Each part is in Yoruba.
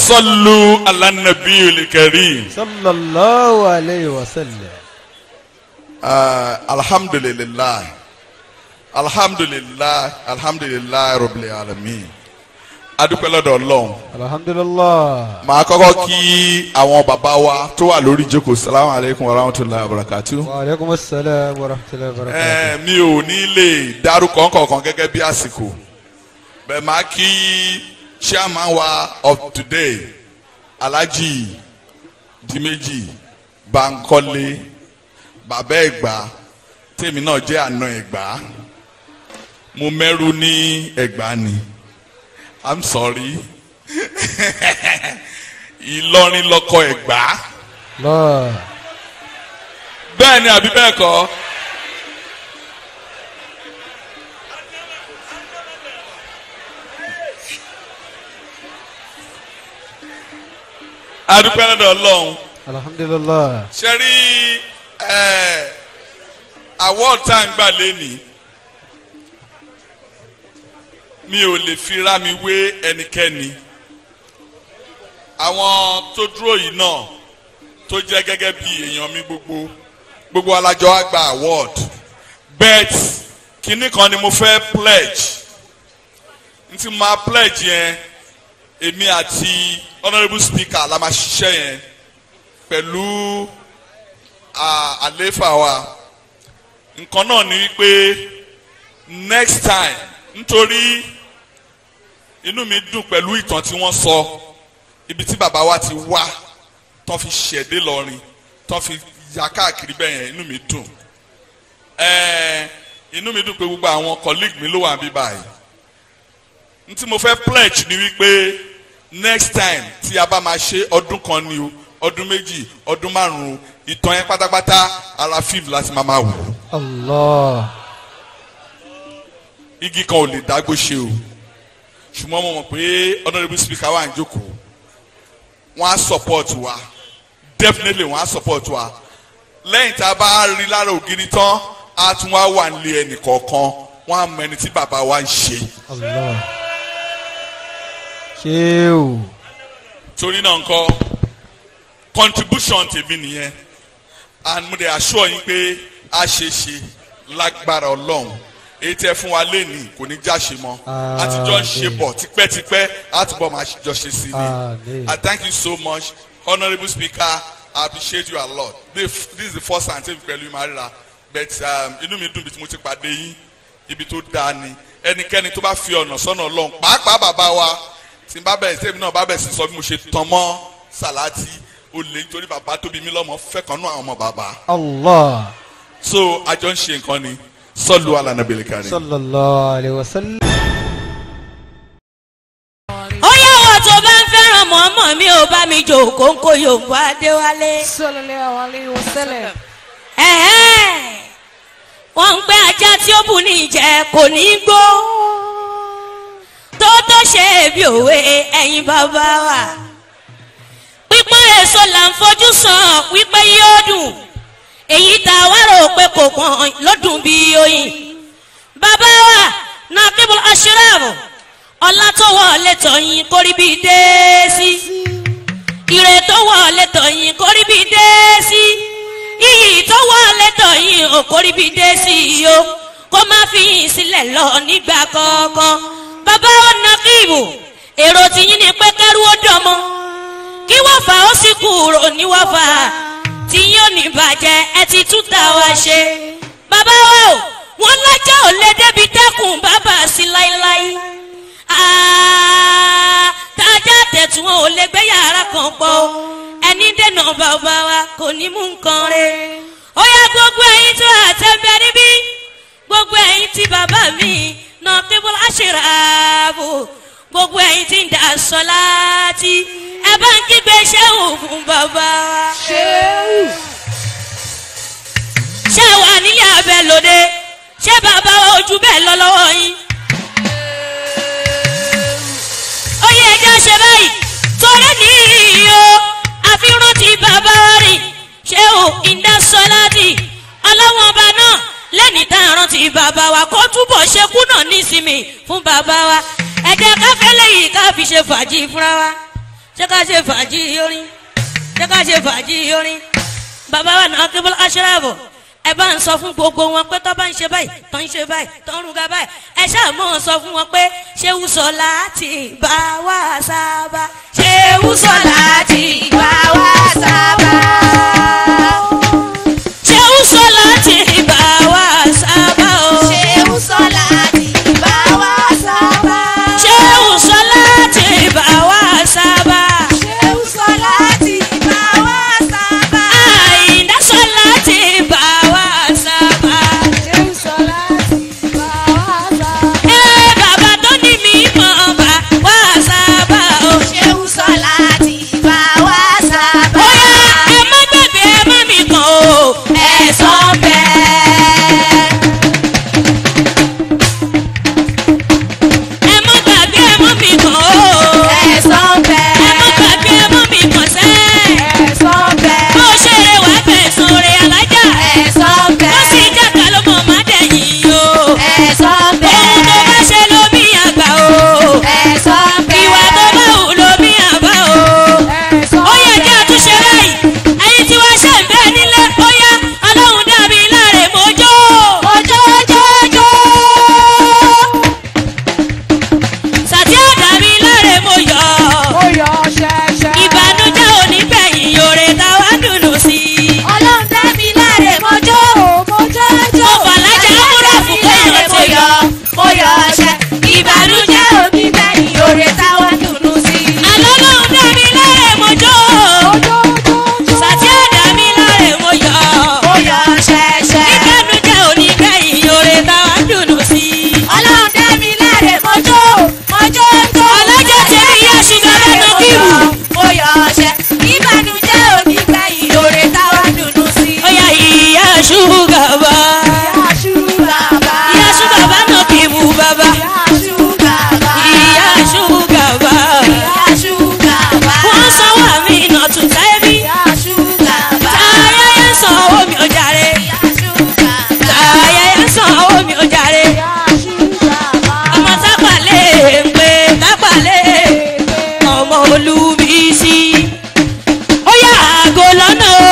صلوا على النبي الكريم صلى الله عليه وسلم uh, alhamdulillah alhamdulillah alhamdulillah rabbil alamin adúpẹ́ lọ́dọ̀ ọlọ́run الحمد لله màá kọ́kọ́ kí àwọn bàbá wa tó wà lórí ìjókòó salamu alaykum wa rahmatulahi wa barakatu. وعليكم السلام ورحمة الله وبركاته ẹ mi ò ní lè dárúkọ kọ̀ọ̀kan gẹ́gẹ́ bí àsìkò bẹ́ẹ̀ máa kí chairman wa of today alhaji dimeji bankole bàbá ẹ̀gbá tèmi náà jẹ́ àna ẹ̀gbá mo mẹ́rù ní ẹ̀gbá ni i'm sorry ìlọrin lọkọ ẹ̀gbá الله bẹ́ẹ̀ ni àbí bẹ́ẹ̀ kọ́. adúpẹ́ lọ́dọ̀ ọlọ́run الحمد لله ṣe rí ẹ award tá à ń gbà lẹ́nìí mi ò lè fi ra mi wé ẹnikẹ́ni àwọn tó dúró yìí náà tó jẹ́ gẹ́gẹ́ bí èèyàn mi gbogbo gbogbo alájọ á gba award bet kinní kan ni mo fẹ́ pledge n ti máa pledge yẹn èmi àti honourable speaker la máa ṣiṣẹ́ yẹn pẹ̀lú à- àléfà wa nǹkan náà ni wípé next time nítorí inú mi dùn pẹ̀lú ìtàn tí wọ́n sọ ibi tí bàbá wa ti wá tán fi ṣẹ̀dé lọ́rin tán fi ya káàkiri bẹ́ẹ̀ yẹn inú mi dùn ẹ̀ẹ́ inú mi dùn pé gbogbo àwọn colleague mi ló wà níbí báyìí n tí mo fẹ́ pledge ni wípé next time tí a bá máa ṣe ọdún kan ni o ọdún méjì ọdún márùn-ún ìtàn yẹn pátápátá ara fíìmù láti máa máa wò الله igi kan ò lè dágbó ṣe o ṣùgbọ́n mo mọ̀ pé honourable speaker wà ń jókòó wọ́n á support wa definitely wọ́n á support wa lẹ́yìn tá a bá rí lára ògiri tán a tún wá wà nílé ẹnì kọ̀ọ̀kan wọ́n á mọ ẹni tí bàbá wa ń ṣe الله شيو torí náà nǹkan contribution tèmi nìyẹn and mo dey assure yín pé a ṣe ṣe lágbára ọlọ́run èyí tẹ́ fún wa lénìí kò ní jáṣe mọ́ àtijọ́ ń ṣe bọ̀ tipẹ́tipẹ́ àtúbọ̀ máa jọ ṣe sí Àmín. ni I thank you so much honourable speaker I appreciate you a lot this, this is the first time tẹ́mi pẹ̀lú ìmárira but um, inú mi dùn bí mo ti pàdé yín ibi tó dáa ni ẹnikẹ́ni tó bá fi ọ̀nà sọ́nà ọlọ́run pàápàá bàbá wa tí n bá bẹ̀rẹ̀ tẹ́mi náà bá bẹ̀rẹ̀ sí sọ bí mo ṣe tán mọ́ sàláàtì ó lè nítorí bàbá tóbi mí lọ́mọ fẹ́ kan náà àwọn ọmọ bàbá الله so àjọ ń ṣe nǹkan ni sọ́ọ̀lù alànàbẹ̀lẹ̀ kárí. صلى الله عليه وسلم ó yá wọ́n tó bá ń fẹ́ràn mọ́mọ́ mi ò bá mi jò kóńkó yorùbá adéwálé. sallallahu alayhi wa sallam. Ẹ̀hẹ́n. wọ́n ń pẹ́ ajá tí ó bù ní ìjẹ́ kò ní í gbó tó tó ṣe bí òwe ẹ̀yin bàbá wa pípọ́n èso là ń fojú sàn wípé yóò dùn èyí tá a wá rò pé kò pọ́n lọ́dún bí oyin bàbá wa nàkíbul aṣírẹ́mù ọlá tó wọlé tọ̀yìn kórí bí dé sí ire tó wọlé tọ̀yìn kórí bí dé sí iyì tó wọlé tọ̀yìn òkórí bí dé sí i o kó má fi yín sílẹ̀ lọ nígbà kọ̀ọ̀kan bàbá wa nàkíbù èrò tìyín ni pé kẹ́rù ó dọ̀mọ́ kí wọ́n fà ó sì kúrò ní wọ́n fà tí yóò ní bàjẹ́ ẹ ti tún tà wá ṣe. bàbá wa o wọn lájà ò lè débi dẹ́kun bàbá sí láíláí. Ah, tájà tẹ̀tún ò lè gbé yàrá kan pọ̀ o. ẹni dènà bàbá wa kò ní mú nǹkan rẹ̀. ó yá gbogbo ẹ̀yin tó àtẹ̀bẹ̀ níbí gbogbo ẹ̀yin tí bàbá mi náà kébùlà ṣèràbò gbogbo ẹ̀yin tí ń dà sọ láti ẹ bá ń kígbe ṣéwù fún bàbá wa. ṣéwù. ṣé wà nílé abẹ lóde ṣé bàbá wa ojú bẹ́ẹ̀ lọ lọ́wọ́ yín. ó yẹ ẹjọ́ ṣe báyìí torí nìyí o àfihàn ti bàbá wa rìn ṣéwù ìdásọ́láàdì ọlọ́wọ́n ọba náà lẹ́ni tá a rántí bàbá wa kó túbọ̀ ṣekú náà nísìmì fún bàbá wa ẹ̀jẹ̀ káfẹ́ lẹ́yìn ká fi ṣe fàájì fúnra wa ṣé ká ṣe fàájì orin ṣé ká ṣe fàájì orin bàbá wa náà kí bọ́lá aṣọ́ràbọ̀ ẹ bá ń sọ fún gbogbo wọn pé tó bá ń ṣe báyìí tó ń ṣe báyìí tó ń ruga báyìí ẹ ṣáà mọ̀ sọ fún wọn pé ṣé wùsọ̀ láti bá wa sábà ṣé wùsọ̀ láti bá wa sábà ṣé wùsọ̀ láti bá wa sábà o ṣé wùsọ̀ láti bá wa sábà àyìndá sọ láti bá wa sábà. ẹ bàbá tó ní mi mọ̀ bá wa sábà o. Bóyá ẹ má gbàgbé ẹ má mi kàn o. Ẹ̀sán bẹ́ẹ̀. Ẹ má gbàgbé ẹ má mi kàn o. Ẹ má gbàgbé ẹ má mi kàn sẹ́. Bó ṣe rè wá fẹ̀sùn rè alájà. Bó sì jàkà ló mọ̀ má dẹ̀yìn o. Ohun tó bá ṣe ló bí àgbà o. Ìwà tó bá wù ló bí àbá o. Ó yẹ kí a tún ṣe báyìí. Ẹyin tí wàá ṣe ń bẹ nílé ó yá ọlọ́run dàbí láre mojó. Sàtí àdàbí láre mo yọ̀. Ìbànújẹ́ onígbẹ̀yìn yòrè táwa dùnú sí i. Mo fàlájà múra fún kéèyàn ti yọ. Ìbànújẹ́ onígbẹ̀yìn òrè táwa dùnú sí. Àlọ́lọ́run dàbí láre mojó. Sàtí àdàbí láre mo yọ̀. Ó yọ ṣẹ̀ṣẹ̀. Ìbànújẹ́ onígbẹ̀yìn yòrè táwa dùnú sí i. Ọlọ́run dá mi láre mọ́jọ́ mọ́jọ́ tó. Ọlọ́jọ́ ti rí yá ṣùgbọ́n lọ́nà kíwù. Ó yọ ọṣẹ. Ìbànújẹ́ òní gbẹ̀yìn òrè táwa dùnú sí. Ó yá ìyá ṣúgà bá. Ìyá ṣúgà bá. Ìyá ṣúgà bá nà kí mu bàbá. Ìyá ṣúgà bá. Ìyá ṣúgà bá. Ìyá ṣúgà bá. Wọ́n sanwó àmì iná tún tẹ́bí. Ìyá ṣúgà bá. Ayẹyẹ sanwó mi ò jàre. Ìyá ṣúgà bá. Ayẹyẹ sanwó mi ò jàre. Ìyá ṣúgà bá. Ọmọ tápàlẹ̀ ń pè tápàlẹ̀. Ọmọ olúbísí. Ó yá àgọ́ lọ́nà o.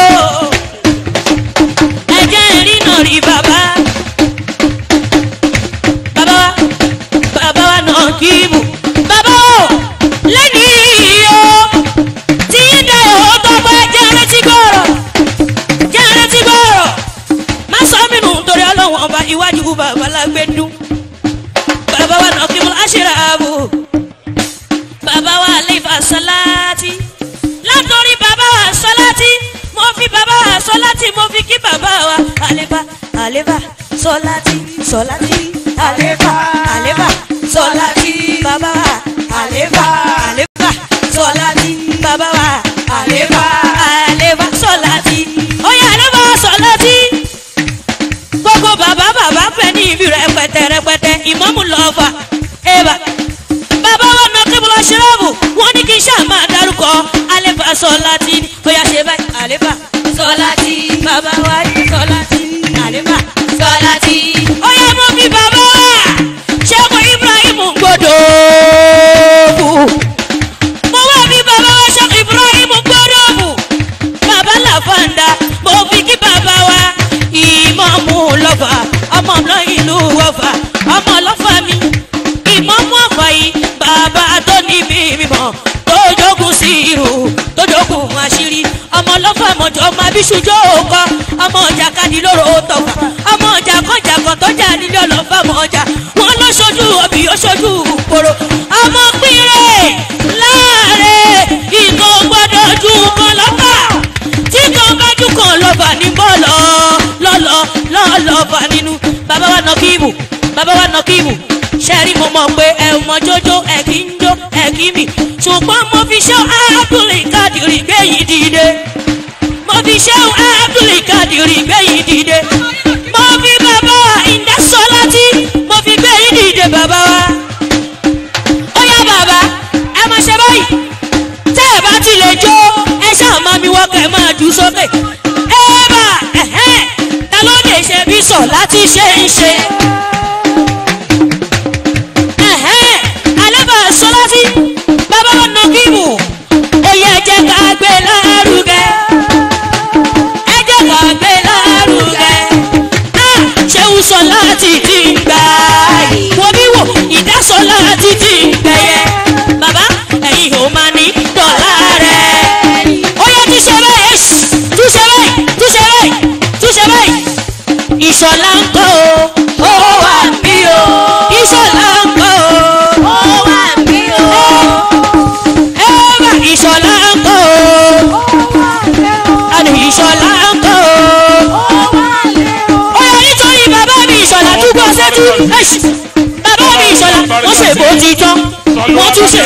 Ẹ̀jẹ̀ ìrìnà rí bàbá. Bàbá wa, bàbá wa náà kì í mú. Bàbá o, lẹ́ni o, tí yín dá ìhó tó pẹ́ jẹ́ retí gbọ́rọ̀. Jẹ́ retí gbọ́rọ̀. Má sọ mí nù torí ọlọ́run ọba iwájú bàbá lágbé dún. Bàbá wa náà kì í mú láṣìírí ààbò. Bàbá wa lè fà sọ́láàtì. Látòrí bàbá wa sọ́láàtì. Mo fi bàbá wa sọ́láàtì. Mo fi kí bàbá wa àlébà àlébà sọ́láàtì sọ́láàtì àlébà àlébà sọ́láàtì. Bàbá wa àlébà àlébà sọ́láàtì. Bàbá wa àlébà àlébà sọ́láàtì. Oyè àlébà sọ́láàtì gbogbo bàbá bàbá fẹ́ ní ibi rẹpẹtẹ rẹpẹtẹ ìmọ̀mù lọ́ọ̀fà ẹ̀bà bàbá wa nà kébùlọ̀ ṣírọ́ọ̀bù wọ́n ní kí n ṣáà máa dárúkọ àlefa sọláàtì bóyá ṣe báyìí àlefa sọláàtì bàbá wa sọláàtì àlefa sọláàtì. ó yẹ mú bí bàbá wa ṣẹ́gun ibrahim gbọdọ̀ bù mo wá bí bàbá wa ṣẹ́gun ibrahim gbọdọ̀ bù bàbá làfàǹdà mo fi kí bàbá wa ìmọ̀mù lọ́fà ọmọ náà ìlú wọ́fà ọmọ lọ́fà mi ìmọ̀mù ọ̀fà yìí bàbá tó ní bí mímọ́ tó jogun sí irú tó jogun àṣírí ọmọ lọ́fà mọ̀jọ́ ọmọ abíṣújọ́ òkọ ọmọ ọjà kadì lóró tọ̀fà ọmọ ọjà kọjà kan tó jà nílé ọlọ́fà mọ̀ọ́jà wọn ló ṣojú òbí ó ṣojú kòrò ọmọ pínrẹ̀ láàrẹ̀ ìkó gbọ́dọ̀ ju kan lọ́fà tí kan bá jù kan lọ́fà ní bọ́ọ̀lọ́ lọ́lọ́ lọ́lọ́ fà nínú bàbá wa nọ kíìbù bàbá wa nọ kíìbù ṣẹ́rí mo mọ̀ pé ẹ ò mọ jójó ẹ kì í jó ẹ kì í mì ṣùgbọ́n mo fi ṣọ́ ábùlì kádìrì gbẹ̀yìn dìde mo fi ṣọ́ ábùlì kádìrì gbẹ̀yìn dìde mo fi bàbá wa ìdásọ́láti mo fi gbẹ̀yìn dìde bàbá wa ó yá bàbá ẹ máa ṣe báyìí tẹ́ ẹ bá ti lè jó ẹ ṣáà máa mi wọ́kẹ́ ẹ máa jù sókè ẹ bá ẹ̀hẹ́n ta ló lè ṣe bí sọ láti ṣe ń ṣe. ẹ̀hẹ́n alẹ́ bá a sọ láti bàbá wa nà kí mù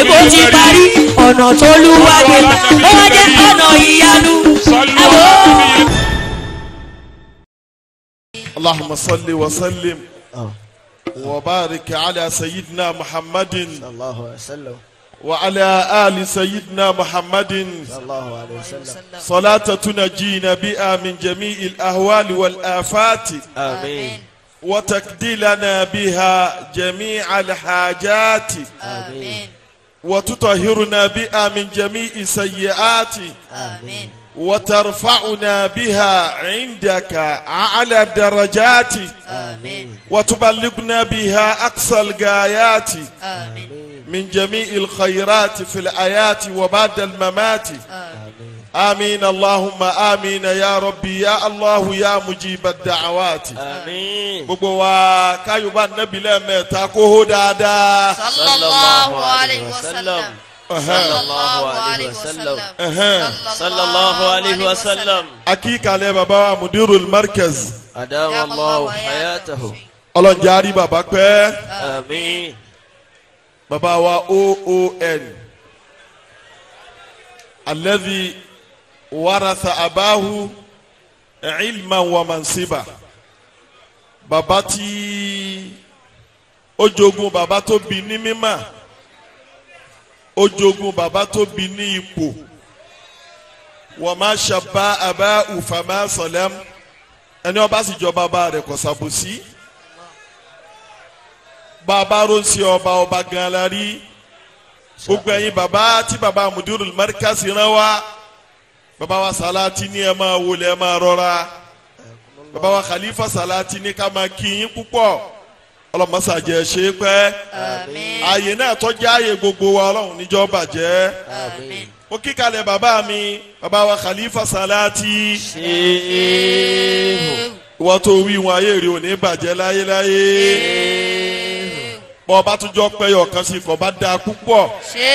bó ti parí ọ̀nà tó lúwa gbé gbà ó wá jẹ́ ọ̀nà ìyanu ẹ̀wọ̀. اللهم صل وسلم وبارك على سيدنا محمد صلى الله عليه وسلم وعلى آل سيدنا محمد صلى الله عليه وسلم صلاة تنجينا بها من جميع الأهوال والآفات آمين وتقضي لنا بها جميع الحاجات آمين وتطهرنا بها من جميع السيئات آمين وترفعنا بها عندك أعلى الدرجات آمين وتبلغنا بها أقصى الغايات آمين من جميع الخيرات في الآيات وبعد الممات آمين آمين اللهم آمين يا ربي يا الله يا مجيب الدعوات آمين gbogbo wa káyọ̀bá nẹ́bí lẹ́ẹ̀mẹ́ta kó hó dáadáa. صلى الله عليه وسلم صلى الله عليه وسلم صلى الله عليه وسلم akíkalẹ̀ bàbá wa mudirul markaz أدام الله حياته ọlọ́njàrí bàbá pẹ́ آمين bàbá wa oon alladhi waratha abahu ilman wa mansiba bàbá tí ó jogún bàbá tó bí ní mímà ó jogún bàbá tó bí ní ipò wa ma shabba abá ufama salam ẹni ọba sì jọ bàbá rẹ̀ kò sàbòsí bàbá ronsi ọba ọba gan la rí gbogbo ẹ̀yin bàbá tí bàbá mudirul markaz rán wa bàbá wa salati ní ẹ máa wọlé ẹ máa rọra bàbá wa khalifa salati ní ká máa kí yín púpọ̀ ọlọmọsàjẹ ṣe é pẹ́ آمين ààyè náà tọ́jú ààyè gbogbo wa ọlọ́run níjọ́ bàjẹ́ آمين mo kíkalẹ̀ bàbá mi bàbá wa khalifa salati شيخ ìwọ tó wí wọn ayé rè ò ní bàjẹ́ láyéláyé bọ́ ọba tó jọ pẹ́yọ̀ kan sí kò bá dáa púpọ̀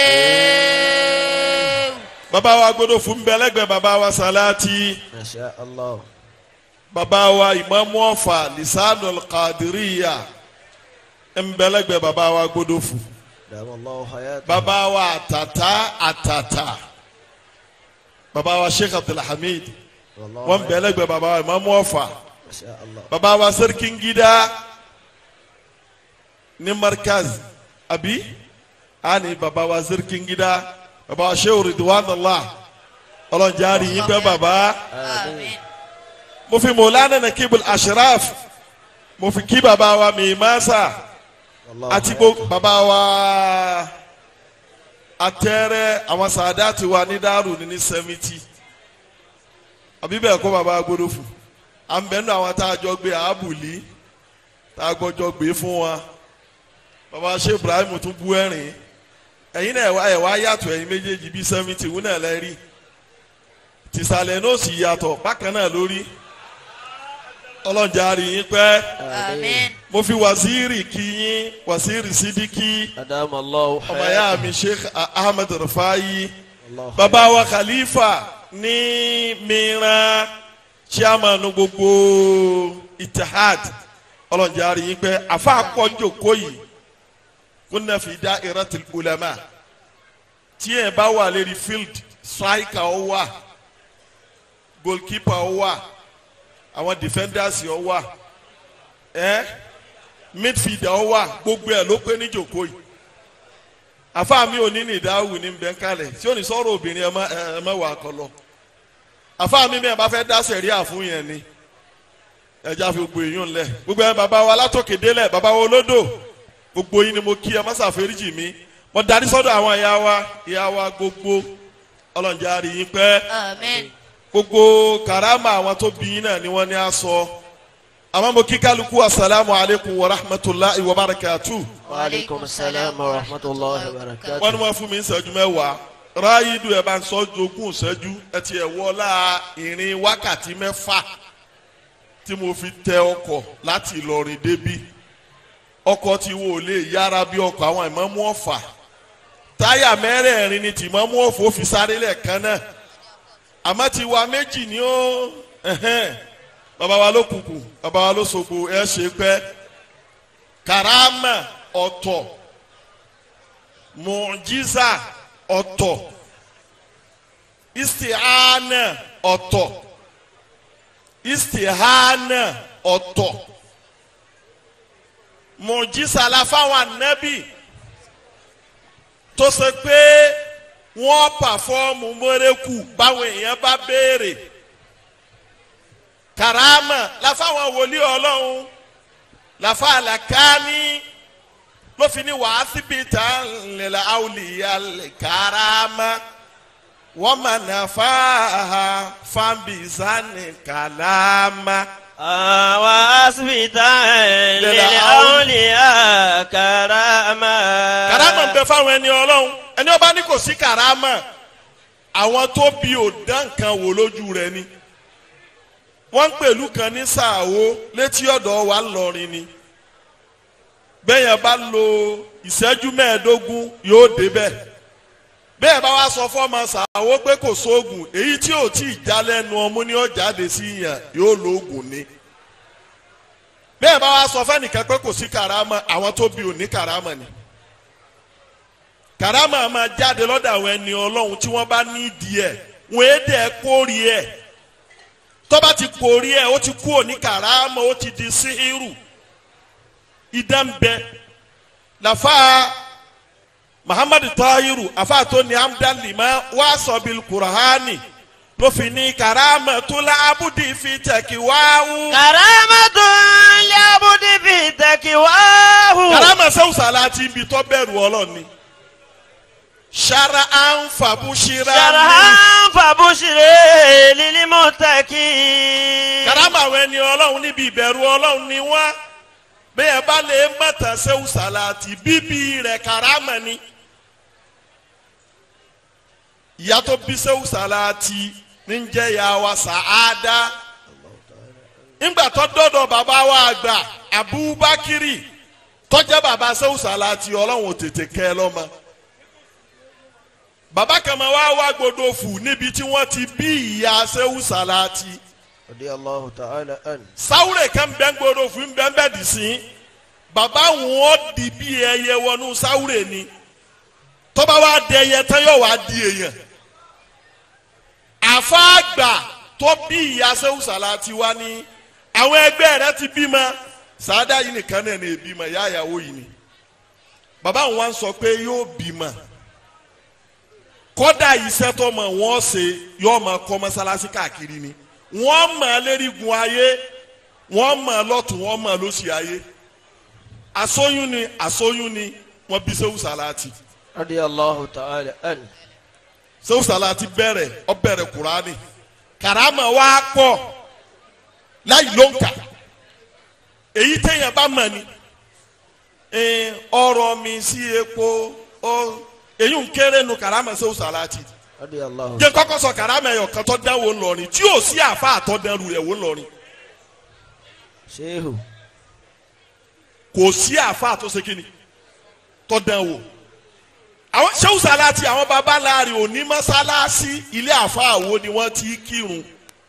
شيخ bàbá wa gbọdọ̀ fún bẹ́lẹ́gbẹ́ bàbá wa salati ما شاء الله bàbá wa ìmáàmù ọ̀fà lisanul qadiriya nbẹ́lẹ́gbẹ́ bàbá wa gbọdọ̀ fún أدام الله حياته bàbá wa àtàtà àtàtà bàbá wa sheikh abdulhamid والله wọn bẹ́lẹ́gbẹ́ bàbá wa ìmáàmù ọ̀fà ما شاء الله bàbá wa sarkin gida ní markaz àbí àní bàbá wa sarkin gida bàbá wa sheikh ridwanullah ọlọ́njàre yín pẹ́ bàbá. آمين mo fi mọ̀lánà nakibul ashraf mo fi kí baba wa mimasa والله àti gbogbo baba wa atẹ́rẹ́ àwọn sàdáàtì wa ní dàrú ní ní sẹ́mìtì àbí bẹ́ẹ̀ kọ́ baba gbọdọ̀ fún à ń bẹ́ẹ̀ nù àwọn tá a jọ gbé àbùlí tá a gbọ́jọ gbé fún wa baba ṣe ibrahim tún bú ẹ̀rín ẹ̀yin náà ẹ̀ wá yàtọ̀ ẹ̀yin méjèèjì bí sẹ́mìtì wúnà náà lẹ́rìí tìsàlẹ̀ náà sì yàtọ̀ bákan náà lórí ọlọ́njà rí yín pẹ́ آمين mo fi waziri kí yín waziri sidiki أدام الله ọmọ ya حياته mi sheikh ahmed rufai الله baba wa khalifa ní mìíràn chairman gbogbo itihad ọlọ́njà rí yín pẹ́ afa akọ́njòkó yìí kúnna fi da'iratil ulama tí ẹ bá wà lérí field striker ó wà goalkeeper ó wà àwọn defenders ó wà ẹ midfielder ó wà gbogbo ẹ ló pé níjòkó yìí àfa mi ò ní ní ìdáhùn ní bẹ́ńkálẹ̀ tí ó ní sọ̀rọ̀ obìnrin ẹ má ẹ má wà kọlọ àfa mi bẹ́ẹ̀ bá fẹ́ dá sẹ̀ríà fún yẹn ni ẹja fi gbogbo èèyàn lẹ̀ gbogbo ẹ bàbá wa látòkè délẹ̀ bàbá wa olódò gbogbo yín ni mo kí ẹ má ṣàforíjì mi mo darí sọ́dọ̀ àwọn ìyá wa ìyá wa gbogbo ọlọ́njà rí yín pẹ́ آمين gbogbo karama àwọn tó bí yín náà ni wọ́n ní á sọ àmọ́ mo kí kálukú asalaamu alaykum wa rahmatulahi wa barakatu وعليكم السلام ورحمة الله وبركاته wọ́n ní wọ́n fún mi ní ìṣẹ́jú mẹ́wàá ráyídù ẹ̀ bá ń sọ jogún ìṣẹ́jú ẹ ti ẹ̀ wọlá ìrìn wákàtí mẹ́fà tí mo fi tẹ ọkọ̀ láti Ìlọrin débí ọkọ̀ tí wo lè yára bí ọkọ̀ àwọn ìmọ̀mú ọ̀fà táyà mẹ́rẹ̀ẹ̀rin ni tìmọ̀mú ọ̀fà ó fi sáré lẹ́ẹ̀kan náà àmọ́ ti wa méjì ni ó ẹ̀hẹ́n bàbá wa ló kùkù bàbá wa ló sogbo ẹ ṣe pẹ́ karama ọ̀tọ̀ mùjísà ọ̀tọ̀ istihana ọ̀tọ̀ istihana ọ̀tọ̀ mùjísà la fáwọn ànábì tó ṣe pé wọ́n pàfọ́ọ̀mù mọ́rẹ́kù báwọn èèyàn bá béèrè karama la fáwọn wòlíì ọlọ́run la fa àlàkáni ló fi ní wàá síbi tá lẹ́la àwòlíyà karama wọ́n mà nà fáhà fábíìsánì kàlámà. àwa asibita lè àwòlíyà karama. karama ń bẹ fáwọn ẹni ọlọ́run ẹni ọba ní kò sí karama àwọn tó bí òdá nǹkan wò lójú rẹ ni wọ́n ń pèlú kan ní sàáwó létí ọ̀dọ̀ wa ńlọrin ni bẹ́ẹ̀ yẹn bá lo ìṣẹ́jú mẹ́ẹ̀ẹ́dógún yóò débẹ̀ bẹ́ẹ̀ bá wá sọ fọ́ọ̀mù sàáwó pé kò sóògùn èyí tí ò tí ì já lẹ́nu ọmú ni ó jáde sí yàn yóò lo oògùn ni bẹ́ẹ̀ bá wá sọ fẹ́nìkan pé kò sí karama àwọn tó bí òní karama ni karama máa jáde lọ́dọ̀ àwọn ẹni ọlọ́run tí wọ́n bá ní ìdí ẹ̀ wọ́n é dẹ̀ kórì ẹ̀ tọ́ba ti kórì ẹ̀ ó ti kú òní karama ó ti di síhírù ìdánbẹ làfà muhammadu tahiru àfà tó ní amdalima wà sọ̀bil kurahani ló fi ní karama tó la abudi fi tẹ̀kí wáhù. karamatu liabudi fi takiwahu. karama sẹ́wùn sàlátì ibi tó bẹ̀rù ọlọ́ni sara anfabu shira sarahan fabushire lilimutaki. karama àwọn ẹni ọlọ́run níbi ìbẹ̀rù ọlọ́run ni wọ́n bẹ́ẹ̀ bá lè mọ̀tà sẹ́wù sàlátì bíbí rẹ̀ karama ni ìyá tó bí sẹ́wù sàlátì ní ń jẹ́ ìyá wa sàádá ńgbà tó dọ́dọ̀ bàbá wa àgbà abubakiri tọ́jà bàbá sẹ́wù sàlátì ọlọ́run ò tètè kẹ́ ẹ lọ́mọ bàbá kan máa wá wá gbọdọ̀ fù níbi tí wọ́n ti bí ìyá sẹ́wù sàlátì radiyallahu ta'ala an. sáwúrẹ̀ kan bẹ́ẹ̀ gbọdọ̀ fún bẹ́ẹ̀ bẹ́ẹ̀ dì sí bàbá wọn di bí ẹyẹ wọnú sáwúrẹ̀ ni tọ́ba wa dẹ ẹyẹ tán yóò wá di èèyàn àfáàgbà tó bí ìyá sẹ́wù sàlátì wá ní àwọn ẹgbẹ́ rẹ ti bímọ sàádà yìí nìkan náà ní ìbímọ ìyá ìyàwó yìí ni bàbá wọn wá ń sọ pé yóò bímọ kódà iṣẹ́ tó mọ̀ wọ́n ṣe yóò máa kọ́ mọ́sálásí káàkiri ni wọ́n mọ̀ lérigun ayé wọ́n mọ̀ lọ́tún wọ́n mọ̀ lósì ayé asóyún ni asóyún ni wọ́n bí sẹ́wù sàlátì radiyallahu ta'ala an. sẹ́wù sàlátì bẹ̀rẹ̀ ọ bẹ̀rẹ̀ kùránì karama wa pọ̀ láì ló ń kà èyí téèyàn bá mọ̀ ni eh, ọ̀rọ̀ mi sí epo ọ èyí ń kéré nu karama sẹ́wù sàlátì radiyallahu. jẹ́ kọ́kọ́ sọ karama ẹ̀yọ̀ kan tó dánwò ńlọrin tí yóò sí àfa àtọ́dẹ́rù rẹ̀ wò ńlọrin sehu. kò sí àfa tó ṣe kíni tó dánwò àwọn sẹ́wù sàlátì àwọn baba láàrin òní mọ́sálásí ilé àfa àwo ni wọ́n ti kírun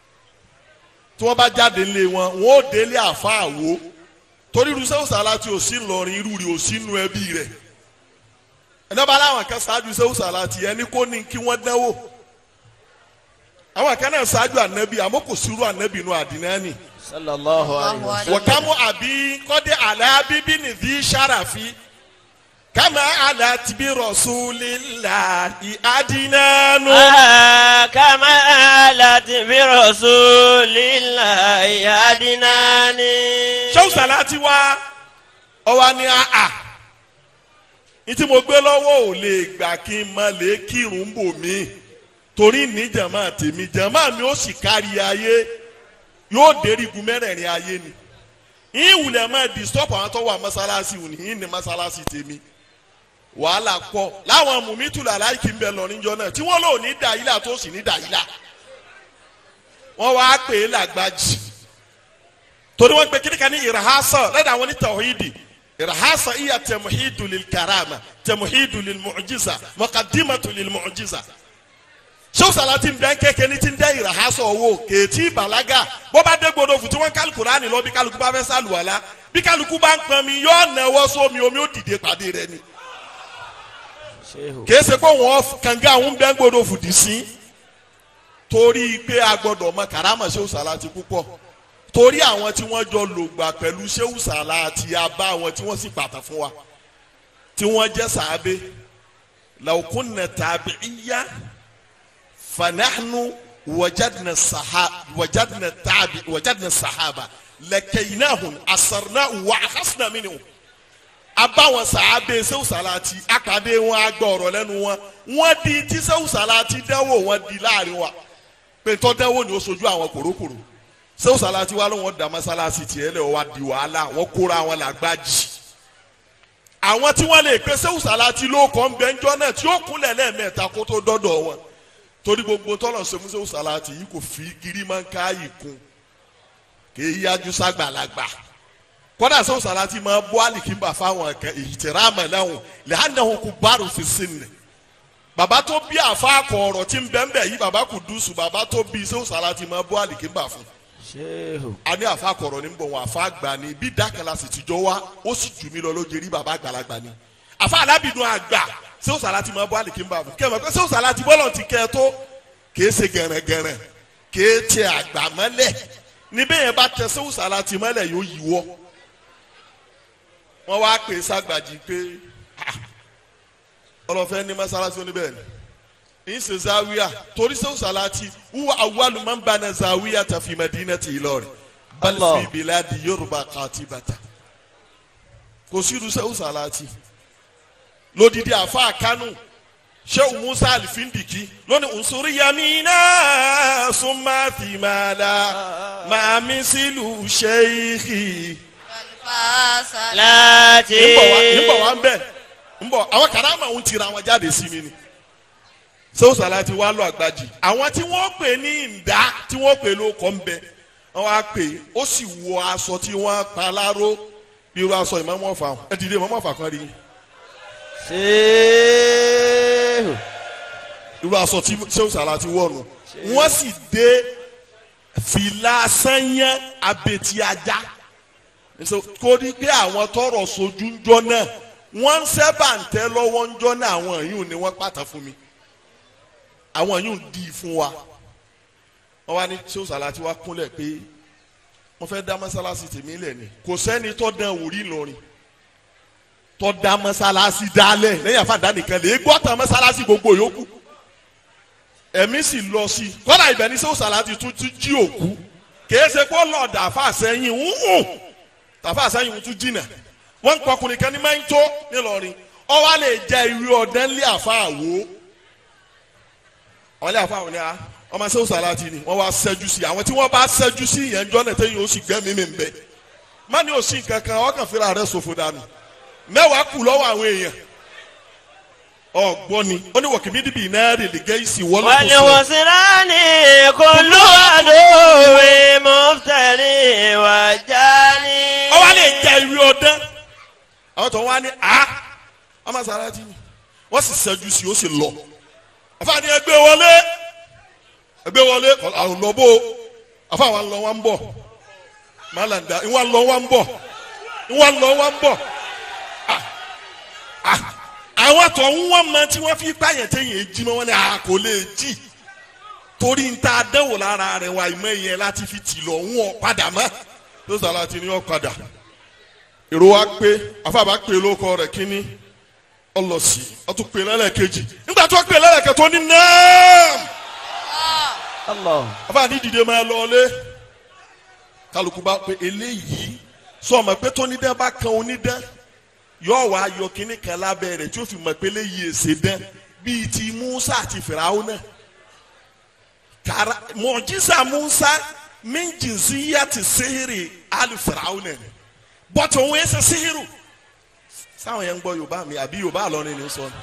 tí wọ́n bá jáde ńlé wọn wọ́n ó délé àfa àwo torí irú sẹ́wù sàlátì ò sí ńlọrin irú rẹ̀ ò sí nù ẹbí rẹ̀ ẹ̀dá bá láwọn kan ṣáájú sẹ́wù sàlátì ẹni kó ní kí wọ́n dánwò àwọn kan náà ṣáájú ànábì àmọ́ kò sírú ànábì nù àdínání sallallahu alayhi wa sallam. wakamu abi kọ́dé alábíbí nìdí sàràfi kama alatibi rasulillahi adinanu. Ah, kama alati bi rasulillahi adinani. sẹ́wù sàlátì wa ọwa ni àà ní tí mo gbé lọ́wọ́ ò lè gbà kí n má lè kírun bò mí torí ní jàmá tèmi jàmá mi ó sì kárí ayé yóò dérí gun mẹ́rẹ̀ẹ̀rin ayé ni ìwùlẹ̀ máa disturb àwọn tó wà mọ́sálásí òní yìí ní mọ́sálásí tèmi wàhálà pọ̀ láwọn mùmítù làláìkì ń bẹ lọ́rin jọ náà tí wọ́n lò ní dàílà tó sì ní dàílà wọ́n wá pè é làgbájì torí wọ́n pe kíníkà ní ìrahásà lẹ́dà àwọn ní tawhidi ìrahásà iya tẹmuhidu lil karama tẹmuhidu lil mu'jiza mọ̀kàdímàtù lil mu'jiza sọ́sàlá ti ń bẹ́ kékeré ní ti ń dẹ́ ìrahásà owó kèétí bàlágà bó bá dé gbọdọ̀ fún tí wọ́n kálukú rání lọ bí kálukú bá fẹ́ sálùwàlá bí kálukú bá ń pọn mi yóò náwó sómi omi ó dìde pàdé rẹ ni Shehu. kìí ṣe pé wọn kànga àwọn bẹ́ẹ̀ gbọdọ̀ fìdí sí torí pé a gbọdọ̀ mọ karama Shehu Salati púpọ̀ torí àwọn tí wọ́n jọ lògbà pẹ̀lú Shehu Salati abá àwọn tí wọ́n sì pàtà fún wa tí wọ́n jẹ́ sàábé law kunna tabi'iyya fanahnu wajadna sahaba wajadna tabi wajadna sahaba lakaynahum asarnahum wa akhasna minhum abáwọn sàábé Shehu Salati akadé wọn agbọ ọ̀rọ̀ lẹ́nu wọn wọn di tí Shehu Salati dánwò wọn di láàrin wa pé tó dánwò ni ó sojú àwọn kòrókòrò Shehu Salati wa ló wọn da mọ́sálásí tiẹ̀ lẹ̀ wá di wàhálà wọn kóra wọn làgbájì àwọn tí wọ́n lè pe Shehu Salati ló kọ́ ń bẹ ńjọ́ náà tí ó kúnlẹ̀ lẹ́ẹ̀mẹ́ta kó tó dọ́dọ̀ wọn torí gbogbo tọ́lọ̀ ṣe fún Shehu Salati yìí kò fi girimanka yìí kún kì í yájú ságbàlagbà kódà Shehu Salati máa bọ́ àlìkínbà fáwọn kan ìtìrámà lẹ́hùn lẹ́hànàhùn kò bárò fi sínú bàbá tó bí àfáàkọ̀ ọ̀rọ̀ tí ń bẹ́ẹ̀ bẹ́ẹ̀ yìí bàbá kò dùsù bàbá tó bí Shehu Salati máa bọ́ àlìkínbà fún Shehu. a ní àfáàkọ̀ ọ̀rọ̀ ní bọ̀ wọn àfáàgbà ni bí dákàlà sì tìjọ wá ó sì jù mí lọ lójú rí bàbá àgbàlagbà ni àfa alábìdún àgbà Shehu Salati máa bọ́ àlìkínbà fún kẹ́mọ̀ pé Shehu Salati bọ́lọ̀ ti kẹ́ ẹ tó kèé ṣe gẹ̀rẹ̀gẹ̀rẹ̀ kèé tẹ àgbà mọ́lẹ̀ níbẹ̀ yẹn bá tẹ Shehu Salati mọ́lẹ̀ yóò yíwọ́ wọ́n wá pè ságbàjì pé ah, ọlọ́fẹ́ ní mọ́sálásí oníbẹ̀ ni ní ṣe zawiya torí Shehu Salati wúwa awwalu man bana zawiya ta fi madinati Ìlọrin bal Allah. fi biladi Yorùbá katibata kò sí irú Shehu Salati lódìdí àfa Kánò Shehu Musa Alifindiki lónìí nsúrí yamina summa thimala màmí sílù sheikhi Láti. nbọ wa nbọ wa nbẹ nbọ àwọn karama ń tira wọn jáde sí mi ni Shehu Salati wà lọ àgbàjì àwọn tí wọ́n pè ní ǹdá tí wọ́n pè ló kọ nbẹ wọ́n wá pè ó sì wọ aṣọ tí wọ́n pa láró bí irú aṣọ ìmọ̀mọ́ fà ẹ dìde ìmọ̀mọ́ fà kan rí Shehu. irú aṣọ tí Shehu Salati wọ̀ nù wọ́n sì dé fìlà sanyẹ abetí ajá nso kó ní pé àwọn tọrọ sojú ńjọ náà wọ́n ń sẹ́bà ń tẹ́ lọ́wọ́ ńjọ náà àwọn yìí ni wọ́n pàtà fún mi àwọn yìí ń di fún wa wọ́n wá ní Shehu Salati wá kúnlẹ̀ pé wọ́n fẹ́ dá mọ́sálásí tèmi lẹ̀ ni kò sẹ́ni tó dán wòrí Ìlọrin tó dá mọ́sálásí dálẹ̀ lẹ́yìn àfàdá nìkan lè gbọ́ tán mọ́sálásí gbogbo yòókù ẹ̀mí sì lọ sí i kọ́dà ibẹ̀ ní Shehu Salati tún ti jí òkú kìí ṣe kó lọ́ọ̀dà àfàsẹ́yìn ń hùn tàfà sẹ́yìn tún jìnnà wọ́n ń pọkùnrin kan ní máa ń tó nílọrin ọwọ́ lè jẹ́ ìwé ọ̀dẹ́ ńlẹ̀ àfa àwo ọ̀lẹ́ àfa àwọn ni a ọmọ Shehu Salati ni wọ́n wá ṣẹ́jú sí àwọn tí wọ́n bá ṣẹ́jú sí ìyẹn jọ́ náà tẹ́yìn ó sì gbẹ́ mímì ń bẹ́ má ní òsì kankan ọkàn fúnra rẹ̀ ṣòfò dànù mẹ́wàá kù lọ́wọ́ àwọn èèyàn ọ̀gbọ́n ni ó ní wọ̀kìmí dìbì náà rè lè gẹ́ ìsì wọ́n Wọ́n ní lọ́kọ̀ọ́sọ wọ́n síra ní kúlú àdúwì mọ́tẹ́lì wájà ní. ọwọ́ lè jẹ́ ìwé ọ̀dẹ́ àwọn tó wá ní a ọmọ Salati ni wọ́n sì ṣẹ́jú sí ó sì lọ àfààní ẹgbẹ́ wọlé ẹgbẹ́ wọlé àwọn lọ́bọ̀ àfa àwọn lọ wọn bọ̀ màlàndà ìwà lọ wọn bọ̀ ìwà lọ wọn bọ̀ Ah, ah, àwọn tó ń wọ́n mọ tí wọ́n fi pààyàn téèyàn èjì mọ́ wọn ni a kò lè jì torí ń ta dẹ́wò lára rẹ̀ wà ìmọ̀ ìyẹn láti fi tì lọ ń wọ̀ padà mọ́ tó Salati ni wọ́n padà èrò wa pé afáàbá pé lóko rẹ̀ kínní ọlọ́sì ọtún pé lẹ́lẹ́kejì nígbà tó pé lẹ́lẹ́kejì tó ní náà Allah. afáàní dìde máa lọ ọlé kálukú bá pé eléyìí sọ ma pé tó nídẹ́ bá kan onídẹ́ yóò wá yọ kínní kan lábẹ́ rẹ̀ tí ó fi mọ̀ pé eléyìí èsè dẹ́ bíi ti Musa àti Fìràwọ́ náà kara mọ̀jísà Musa minjinziya ti sihiri ali Fìràwọ́ náà bọ́tù òun ẹsẹ̀ sihiru sáwọn yẹn ń gbọ́ Yorùbá mi àbí Yorùbá àlọ́ni ni sọ ni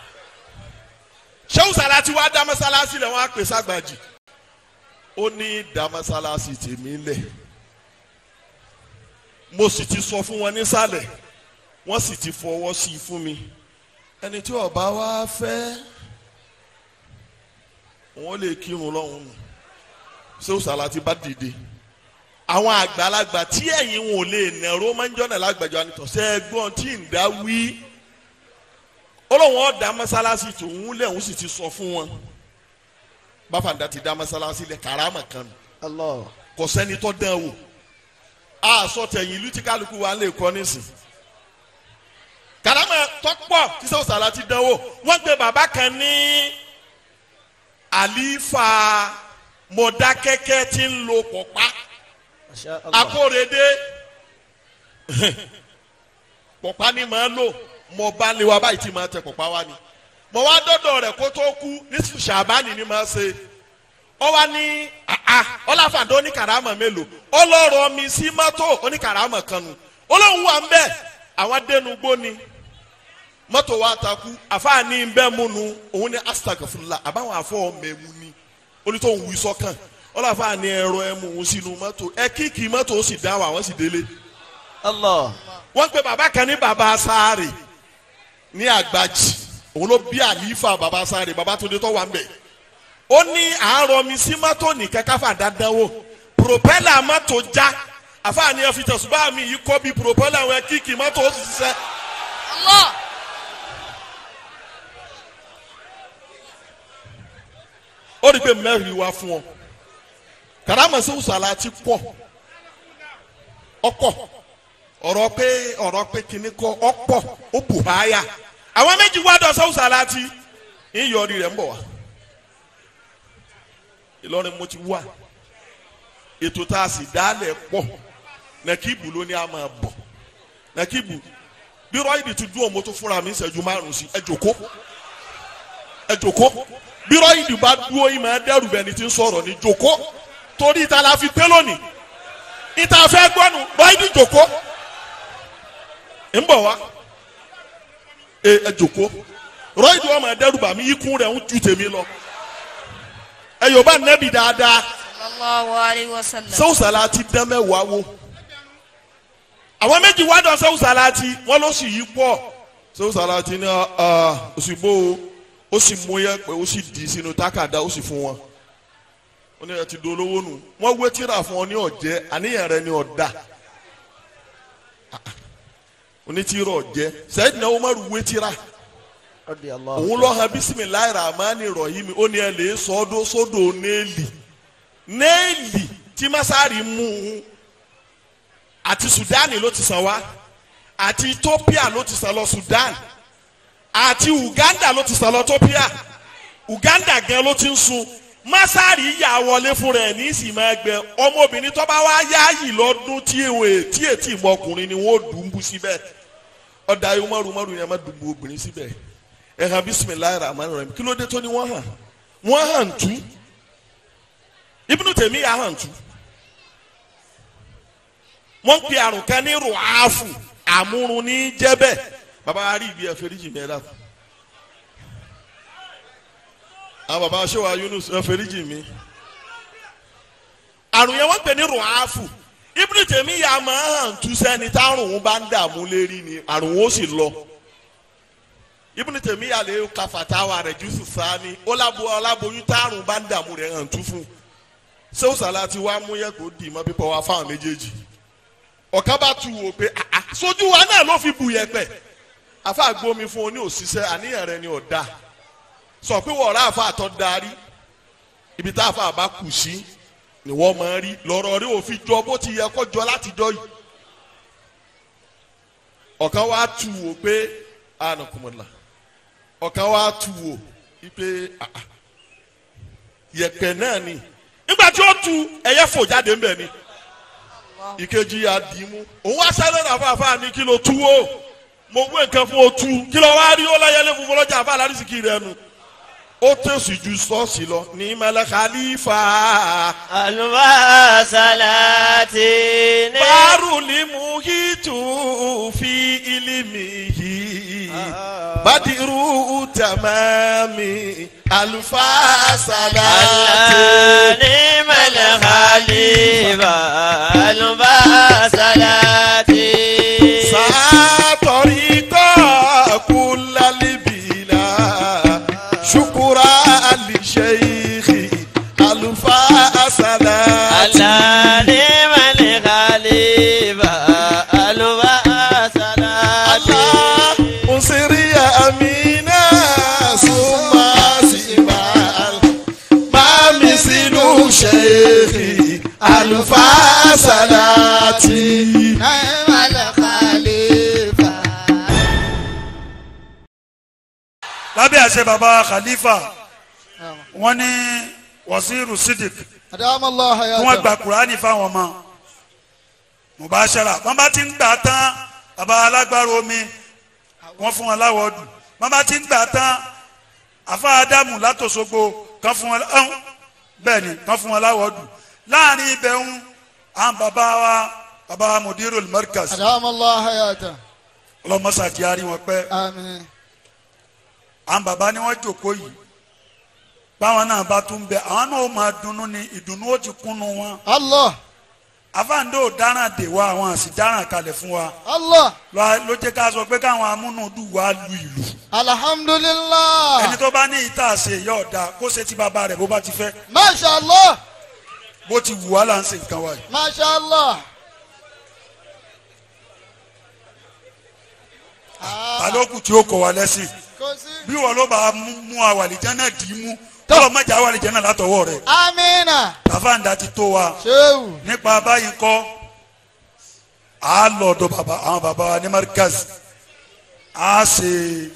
Shehu Salati wá dá mọ́sálásí lẹ̀ wọ́n á pè ságbàjì ó ní dá mọ́sálásí tèmi lẹ̀ mo sì ti sọ fún wọn nísàlẹ̀ wọ́n sì ti fọwọ́ sí i fún mi ẹni tí ó bá wá fẹ́ wọ́n lè kírun lọ́hùn nù Shehu Salati bá dìde àwọn àgbàlagbà tí ẹ̀yin wọn ò lè nẹ̀rọ máa ń jọ́nà lágbàjọ ànitọ́ sẹ́ ẹgbọ́n tí ń dá wí olóhùn ọ̀dà mọ́sálásí tòun lẹ̀ òun sì ti sọ fún wọn báfàǹdà ti dá mọ́sálásí lẹ̀ karama kan nù Allah. kò sẹ́ni tó dán wò a sọ tẹ̀yìn ìlú tí kálukú wa lè kọ́ nísìn karama tọ́pọ̀ tí sọ́wọ́ sàlá ti dán wò wọ́n gbé bàbá kan ní àlífà mọ̀dákẹ́kẹ́ tí ń lo pọ̀pá Masha Allah. akórèdé pọ̀pá ni màá lò mọ̀ bá lé wa báyìí tí màá tẹ pọ̀pá wa ni mọ̀ wá dọ́dọ̀ rẹ̀ kó tó kú ní sàbánì ni màá ṣe ọ wá ní àá ọláfàdé oníkàràmọ̀ mélòó ọlọ́rọ̀ mi sí mọ́tò oníkàràmọ̀ kan nù olóhùn wa ń bẹ̀ àwọn adẹnugbó ni mọ́tò wa takú àfáàní ń bẹ́ mu nu òun ní astagfurula àbáwọn afọ mẹ́mu ni onítọ̀hún wí sọ́kàn ọlọ́fààní ẹ̀rọ ẹ̀mú òun sínú mọ́tò ẹ kíkì mọ́tò ó sì dá wa wọ́n sì délé Allah. wọ́n pe bàbá kan ní bàbá sáré ní àgbàjì òun ló bí àlífà bàbá sáré bàbá tó dé tó wà ń bẹ̀ ó ní àárọ̀ mi sí mọ́tò nìkan káfà dandan wò propeller mọ́tò já àfààní ẹ fi tẹ̀sùbá mi yìí kọ́ bí propeller wọn kíkì mọ́tò ó sì ṣiṣẹ́ Allah. ó rí i pé mẹ́rin wá fún ọ karamasi usala ti pọ̀ ọ̀pọ̀ ọ̀rọ̀ pé ọ̀rọ̀ pé kíní kọ́ ọ̀pọ̀ ó bù háyà àwọn méjì wá dọ̀ sọ usala ti ń yọrí rẹ̀ ń bọ̀ wá Ìlọrin mo ti wá ètò tá a sì dálẹ̀ pọ̀ nàkíbù ló ní a máa bọ̀ nàkíbù bí rọ́ìdì ti dún òun mo tó fúnra mi ń ṣẹ́jú márùn-ún sí ẹ jòkó ẹ jòkó bí rọ́ìdì bá dúró yìí máa dẹ́rù bẹ́ẹ̀ ni ti ń sọ̀rọ̀ ní jòkó torí ìta la fi pé lónìí ìta fẹ́ gbọ́nu rọ́ìdì jòkó ń bọ̀ wá ẹ ẹ jòkó rọ́ìdì wọn máa dẹ́rù bà mí ikú rẹ̀ ń ju tèmi lọ ẹ yóò bá nẹ́bi dáadáa Sallallahu alayhi wa sallam. sẹ́wùsàlà ti dán mẹ́wàá wo àwọn méjì wá dán sẹ́wùsàlà ti wọ́n ló sì yí pọ̀ sẹ́wùsàlà ti ní òsìgbò ó sì mú yẹ pé ó sì dì í sínú tákàdá ó sì fún wọn ó ní ẹ ti dolówó nù wọ́n wé tíra fún ọ ní ọ̀jẹ́ àníyàn rẹ ní ọ̀dà onítìrọ ọ̀jẹ́ sẹ́yìn náà ó má rú wé tíra Radi Allah. òun lọ hàn bisimilayi rahmani rahim ó ní ẹ lè sọdọ sódò néèlì néèlì tí masari mú un àti sudani ló ti sàn wá àti ethiopia ló ti sàn lọ sudan àti uganda ló ti sàn lọ ethiopia uganda gan ló ti ń sun masari yà wọlé fún rẹ ní sì máa gbẹ ọmọbìnrin tó bá wá yáàyì lọ́dún tí èwe tí ètí ìmọkùnrin ni wọ́n dùn ún bú síbẹ̀ ọ̀dà yìí mọ̀rù mọ̀rù yẹn má dùn ún obìnrin síbẹ̀ ẹ hàn bisimilayi rahman rahim kí ló dé tó ni wọ́n hàn wọ́n hàn tú ibùdó tèmi yà hàn tú wọ́n pe àrùn kan ní ruafu àmúrun ní jẹ́bẹ̀ baba wa rí ibi ẹ̀fẹ́ ríjì mi ẹ̀ dà àwọn baba wa ṣé wa Yunus ẹ̀fẹ́ ríjì mi àrùn yẹn wọ́n pè ní ruafu ibùdó tèmi yà máa hàn tú sẹ́ni tárùn bá ń dààmú lérí ni àrùn ó sì lọ ibùdó tèmi yà lè ka fatawa rẹ̀ jùsù sáni ó lábo ọláboyún tárùn bá ń dààmú rẹ̀ hàn tú fún sẹ́wọ́sàlá ti wá mú yẹ kó dì mọ́ pípọ̀ wá fáwọn méjèèjì ọ̀kan bá tu wò pé àà sójú wa náà ló fi bu yẹpẹ̀ afa gbomi fún oní òṣìṣẹ́ àníyàn rẹ ni ọ̀dà sọ pé wọ́n ọ̀rá àfa àtọ́ darí ibi tá àfa àbá kù sí ni wọ́n máa rí lọ́rọ̀ rí òfin jọ bó ti yẹ kó jọ látijọ́ yìí ọ̀kan wá tu wò pé ànàkùnmọ̀lá ọ̀kan wá tu wò pé àà yẹpẹ̀ náà ni nígbà tí ó tu ẹyẹ fò jáde ńbẹ ni ìkejì yà dì í mú òun wá sáré rà fáfá ní kí ló tú o mo gbé nǹkan fún o tú kí ló wá rí ó láyẹlé funfun lọ́jà àfa àlárísìkì rẹ nu ó tẹ̀sí ju sọ́ọ̀sì lọ ní mẹ́lẹ́ khalifa Alùbáṣálàtì ní. bárù ní muhitu fi ilimi yìí badiru tamami alufasalati. Ní mẹ́lẹ̀ khalifa. Alùbáṣálàtì. ساطريقا كل البلا شكرا لشيخ ألفا صلاة Ní mẹ́lẹ̀ khalifa. Alùbáṣálàtì. الله انصر يا أمين àlùfáà sàlátì nàìmàlẹ̀ khalifa. lábẹ́ àṣẹ baba khalifa wọ́n ní wasiru sidik adamallah kí wọ́n hayata. gba kurani fáwọn ọmọ mubashara wọ́n bá ti ń gbà tán baba alágbára omi wọ́n fún wọn láwọ̀ọ́dù wọ́n bá ti ń gbà tán afa adamu látòsogbo kan fún wọn ẹhún bẹ́ẹ̀ ni kan fún wọn láwọ̀ọ́dù láàrin ibẹ̀ ń àwọn baba wa baba mudiru markaz adamallah hayata. ọlọmọsà di ari wọn pẹ́ àmín. àwọn baba ni wọ́n jòkó yìí báwọn náà bá tún bẹ àwọn náà ó máa dunnú ni ìdùnnú ó ti kúnnú wọn allah àfáàndó dáràn dè wá àwọn àsì dáràn kalẹ̀ fún wa allah lọ- ló jẹ́ ká sọ pé káwọn amúnúdù wa lu ìlú alhamdulilah. ẹni tó bá ní ìta ṣe yọ ọ̀dà kó ṣe ti bàbá rẹ̀ bó bá ti fẹ́ masha allah bó ti wù wá là ń ṣe nǹkan wa yìí. masha allah. ta ló kù tí ó kọ̀ wá lẹ́sìn kò sí. bí wọn ló bá mú mú àwàlìjẹ́ náà dì í mú tọ́lọ̀ mọ́jà àwàlìjẹ́ náà látọwọ́ rẹ̀ amina. tàfáàndà ti tó wa sehu. nípa báyìí kọ́ a lọ ọ̀dọ̀ bàbá àwọn bàbá wa ní markaz a ṣe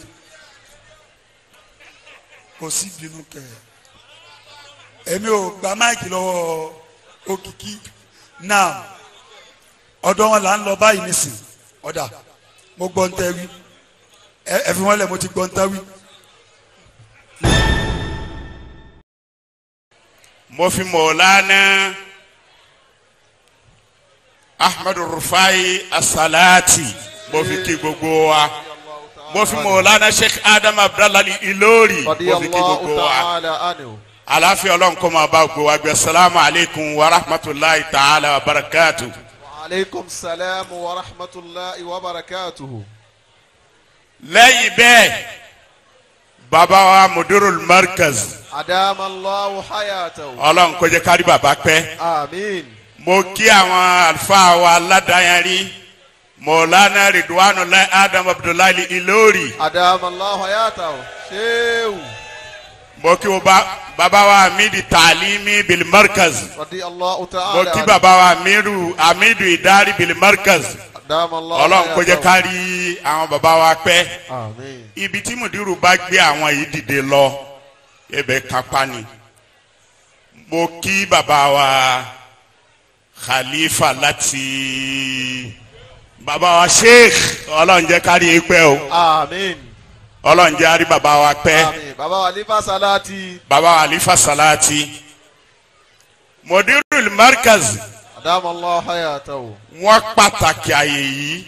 kò sí bínú kẹ èmi ò gba máìkì lọ́wọ́ òkìkí náà ọ̀dọ̀ wọn là ń lọ báyìí nísìn ọ̀dà mo gbọ́ ń tẹ́ wí ẹ ẹ fi wọ́n lẹ̀ mo ti gbọ́ ń tẹ́ wí. mo fi mọ̀ọ́lánà ahmadu rufai asalati mo fi kí gbogbo wa mo fi mọ̀ọ́lánà sheikh adam abdallah ilori mo fi kí gbogbo wa àlàáfíà ọlọ́run kó máa bá gbogbo wa gbé salamu aleykum wa rahmatulahi ta'ala wa barakatu. عليكم السلام ورحمة الله وبركاته lẹ́yìn bẹ́ẹ̀ bàbá wa mudirul markaz أدام الله حياته ọlọ́run kó jẹ́ kárí bàbá pẹ́. آمين mo kí àwọn àlùfáà wa aládàáyanrí mọ̀lánà ridwanullah adam abdullahi ilori أدام الله حياته شيو mo kí wo ba- bàbá wa amidi taalimi bil markaz رضي الله mo تعالى kí عنه. bàbá wa amiru amidu idari bil markaz أدام الله ọlọ́run kó jẹ́ حياته. kárí àwọn bàbá wa pẹ́ آمين ibi tí mùdírù bá gbé àwọn yìí dìde lọ ibẹ̀ kápá ni mo kí bàbá wa khalifa láti bàbá wa sheikh ọlọ́run jẹ́ kárí yín pẹ́ o آمين ọlọ́run jẹ́ àrí bàbá wa pẹ́ آمين بابا وليفا صلاتي bàbá wa alifa salati mùdírù markaz أدام الله حياته wọ́n pàtàkì àyè yìí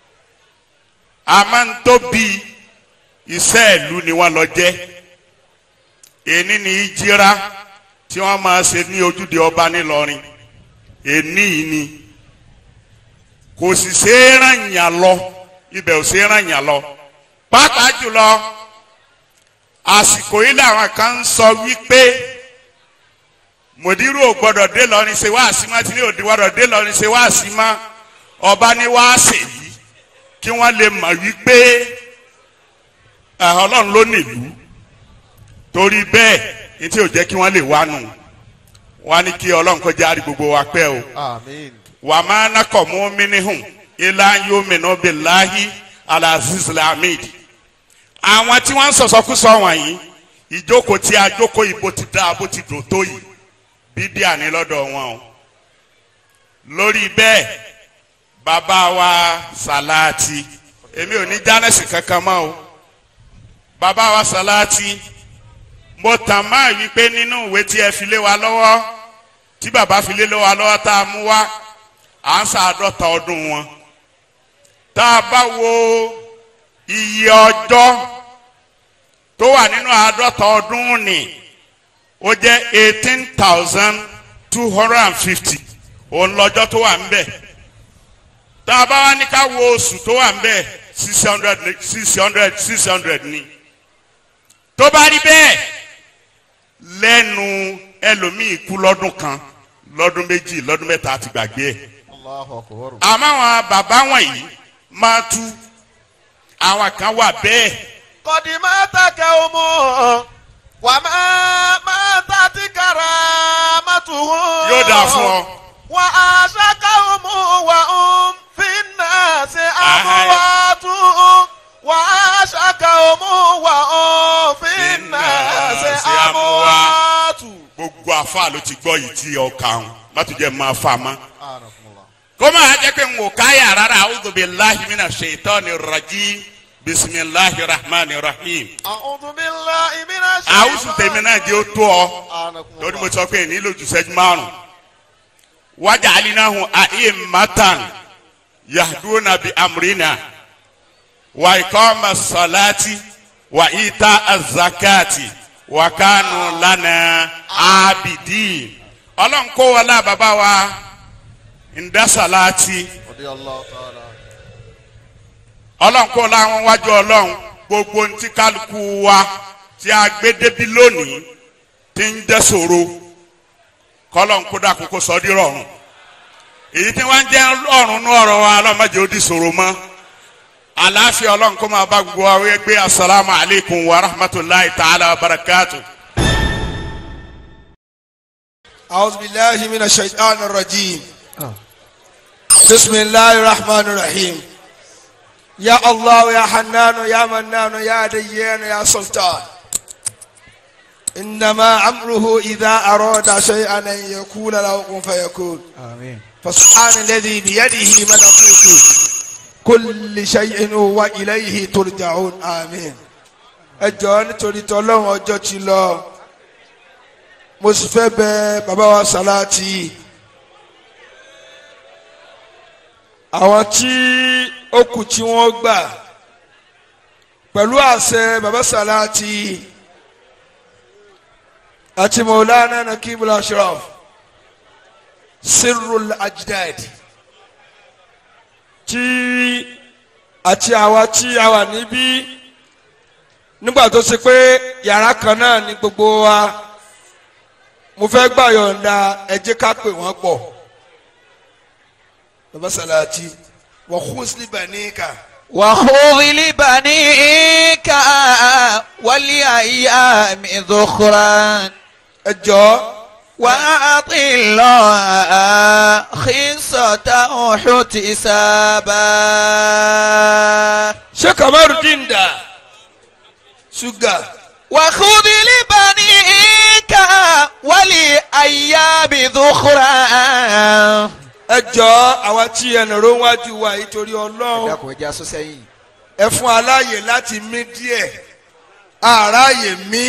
a máa ń tóbi iṣẹ́ ìlú ni wọ́n lọ jẹ́ èní ni ìjìra tí wọ́n máa ṣe ní ojúde ọba nílọrin èní yìí ni kò sì ṣe é ràn yàn lọ ibẹ̀ ò ṣe é ràn yàn lọ pàápàá jùlọ àsìkò yìí làwọn kan ń sọ wípé mòdìrú ò gbọdọ̀ dé lọrin ṣe wáàsí má tí ní òdi gbọdọ̀ dé lọrin ṣe wáàsí má ọba ní wáàsí yìí kí wọ́n lè mọ̀ wípé ẹ̀, ọlọ́run ló nílùú torí bẹ́ẹ̀ ní tí ò jẹ́ kí wọ́n lè wá nù wọ́n á ní kí ọlọ́run kó járe gbogbo wa pẹ́ o آمين wà má nakọ̀ mú mínihùn ilá yóò mìíràn bí láhi alaziz lamid àwọn tí wọ́n ń sọ̀sọ́kúsọ wọ̀nyí ìjókòó tí a jókòó ìbò ti dá bó ti dò tó yìí bídíà ní lọ́dọ̀ wọn o lórí bẹ́ẹ̀ bàbá wa sàláàtì èmi ò ní jánẹ́sì kankan mọ́ o bàbá wa sàláàtì mo tàn máa wí pé nínú ìwé tí ẹ fi lé wa lọ́wọ́ tí bàbá fi lé wa lọ́wọ́ tá a mú wá à ń sàádọ́ta ọdún wọn tá a bá wo iye ọjọ́ tó wà nínú àádọ́ta ọdún ni ó jẹ́ eighteen thousand two hundred and fifty òun lọ́jọ́ tó wà ń bẹ̀ tá a bá wá ní ká wo oṣù tó wà ń bẹ̀ six hundred six hundred six hundred ni tó bá rí bẹ́ẹ̀ lẹ́nu ẹlòmíì kú lọ́dún kan lọ́dún méjì lọ́dún mẹ́ta àti gbàgbé ẹ̀ الله أكبر àmọ́ àwọn bàbá wọ̀nyí máa tú àwọn kan wà bẹ́ẹ̀ قد مات قومه وما ماتت كرامته yóò dáa fún ọ وعاشقهم وهم في الناس أموات وعاشقهم وهم في الناس أموات gbogbo afa ló ti gbọ́ yìí tí ọkà ń má tún jẹ́ máa fa ma. kó máa jẹ́ pé n kò káyà rárá a'udhu billahi minash shaitani rajim bisimilahi rahmani rahim. أعوذ بالله من الشيطان àwùsù tèmi náà jẹ́ ó tó ọ lórí mo sọ pé nílò jù sẹ́jú márùn. wájà alinahu a'immatan yahduna bi amrina wa ikoma salati wa ita azakati wa kanu lana abidi. ọlọ́run kó wọlé bàbá wa ndasalati رضي الله تعالى ọlọ́run kó láwọn wájú ọlọ́run gbogbo ntí kálukú wa tí a gbé débi lónìí tí ń jẹ́ ṣòro kọ́lọ́run kó dàkú kó sọ di rọrùn èyí tí wọ́n ń jẹ́ ọ̀run ní ọ̀rọ̀ wa ọlọ́mọdé ó di ṣòro mọ́ àlàáfíà ọlọ́run kó máa bá gbogbo wa wí pé asalaamu alaykum wa rahmatulahi ta'ala wa barakatu. أعوذ بالله من الشيطان الرجيم بسم الله الرحمن الرحيم يا الله يا حنان يا منان يا ديان يا سلطان إنما أمره إذا أراد شيئا أن يقول له كن فيكون آمين فسبحان الذي بيده ملكوت كل شيء وإليه ترجعون آمين ẹjọ́ nítorí tọ́lọ́run ọjọ́ ti lọ mo sì fẹ́ bẹ bàbá wa sàláàtì àwọn tí ó kù tí wọ́n gbà pẹ̀lú àṣẹ bàbá sàláàtì àti mọ̀lánà nakibul ashraf sirrul ajdad tí àti àwa tí a wà níbí nígbà tó ṣe pé yàrá kan náà ni gbogbo wa mo fẹ́ gbà yọ̀ǹda ẹ jẹ́ ká pè wọ́n pọ̀ bàbá sàlàtì wọ́n kún sílíbà ní ìka وخذ لبنيك ولأيام ذخرا ẹ jọ وأعط الله خصة احتسابا ṣé kamaru díndà ṣúgà وخذ لبنيك ولأيام ذخرا ẹ jọ àwa tí ẹnì ró wájú wa yìí torí ọlọ́run dákun ẹja sọ sẹ́yìn. ẹ fún aláàyè láti mí díẹ̀ àráàyè mí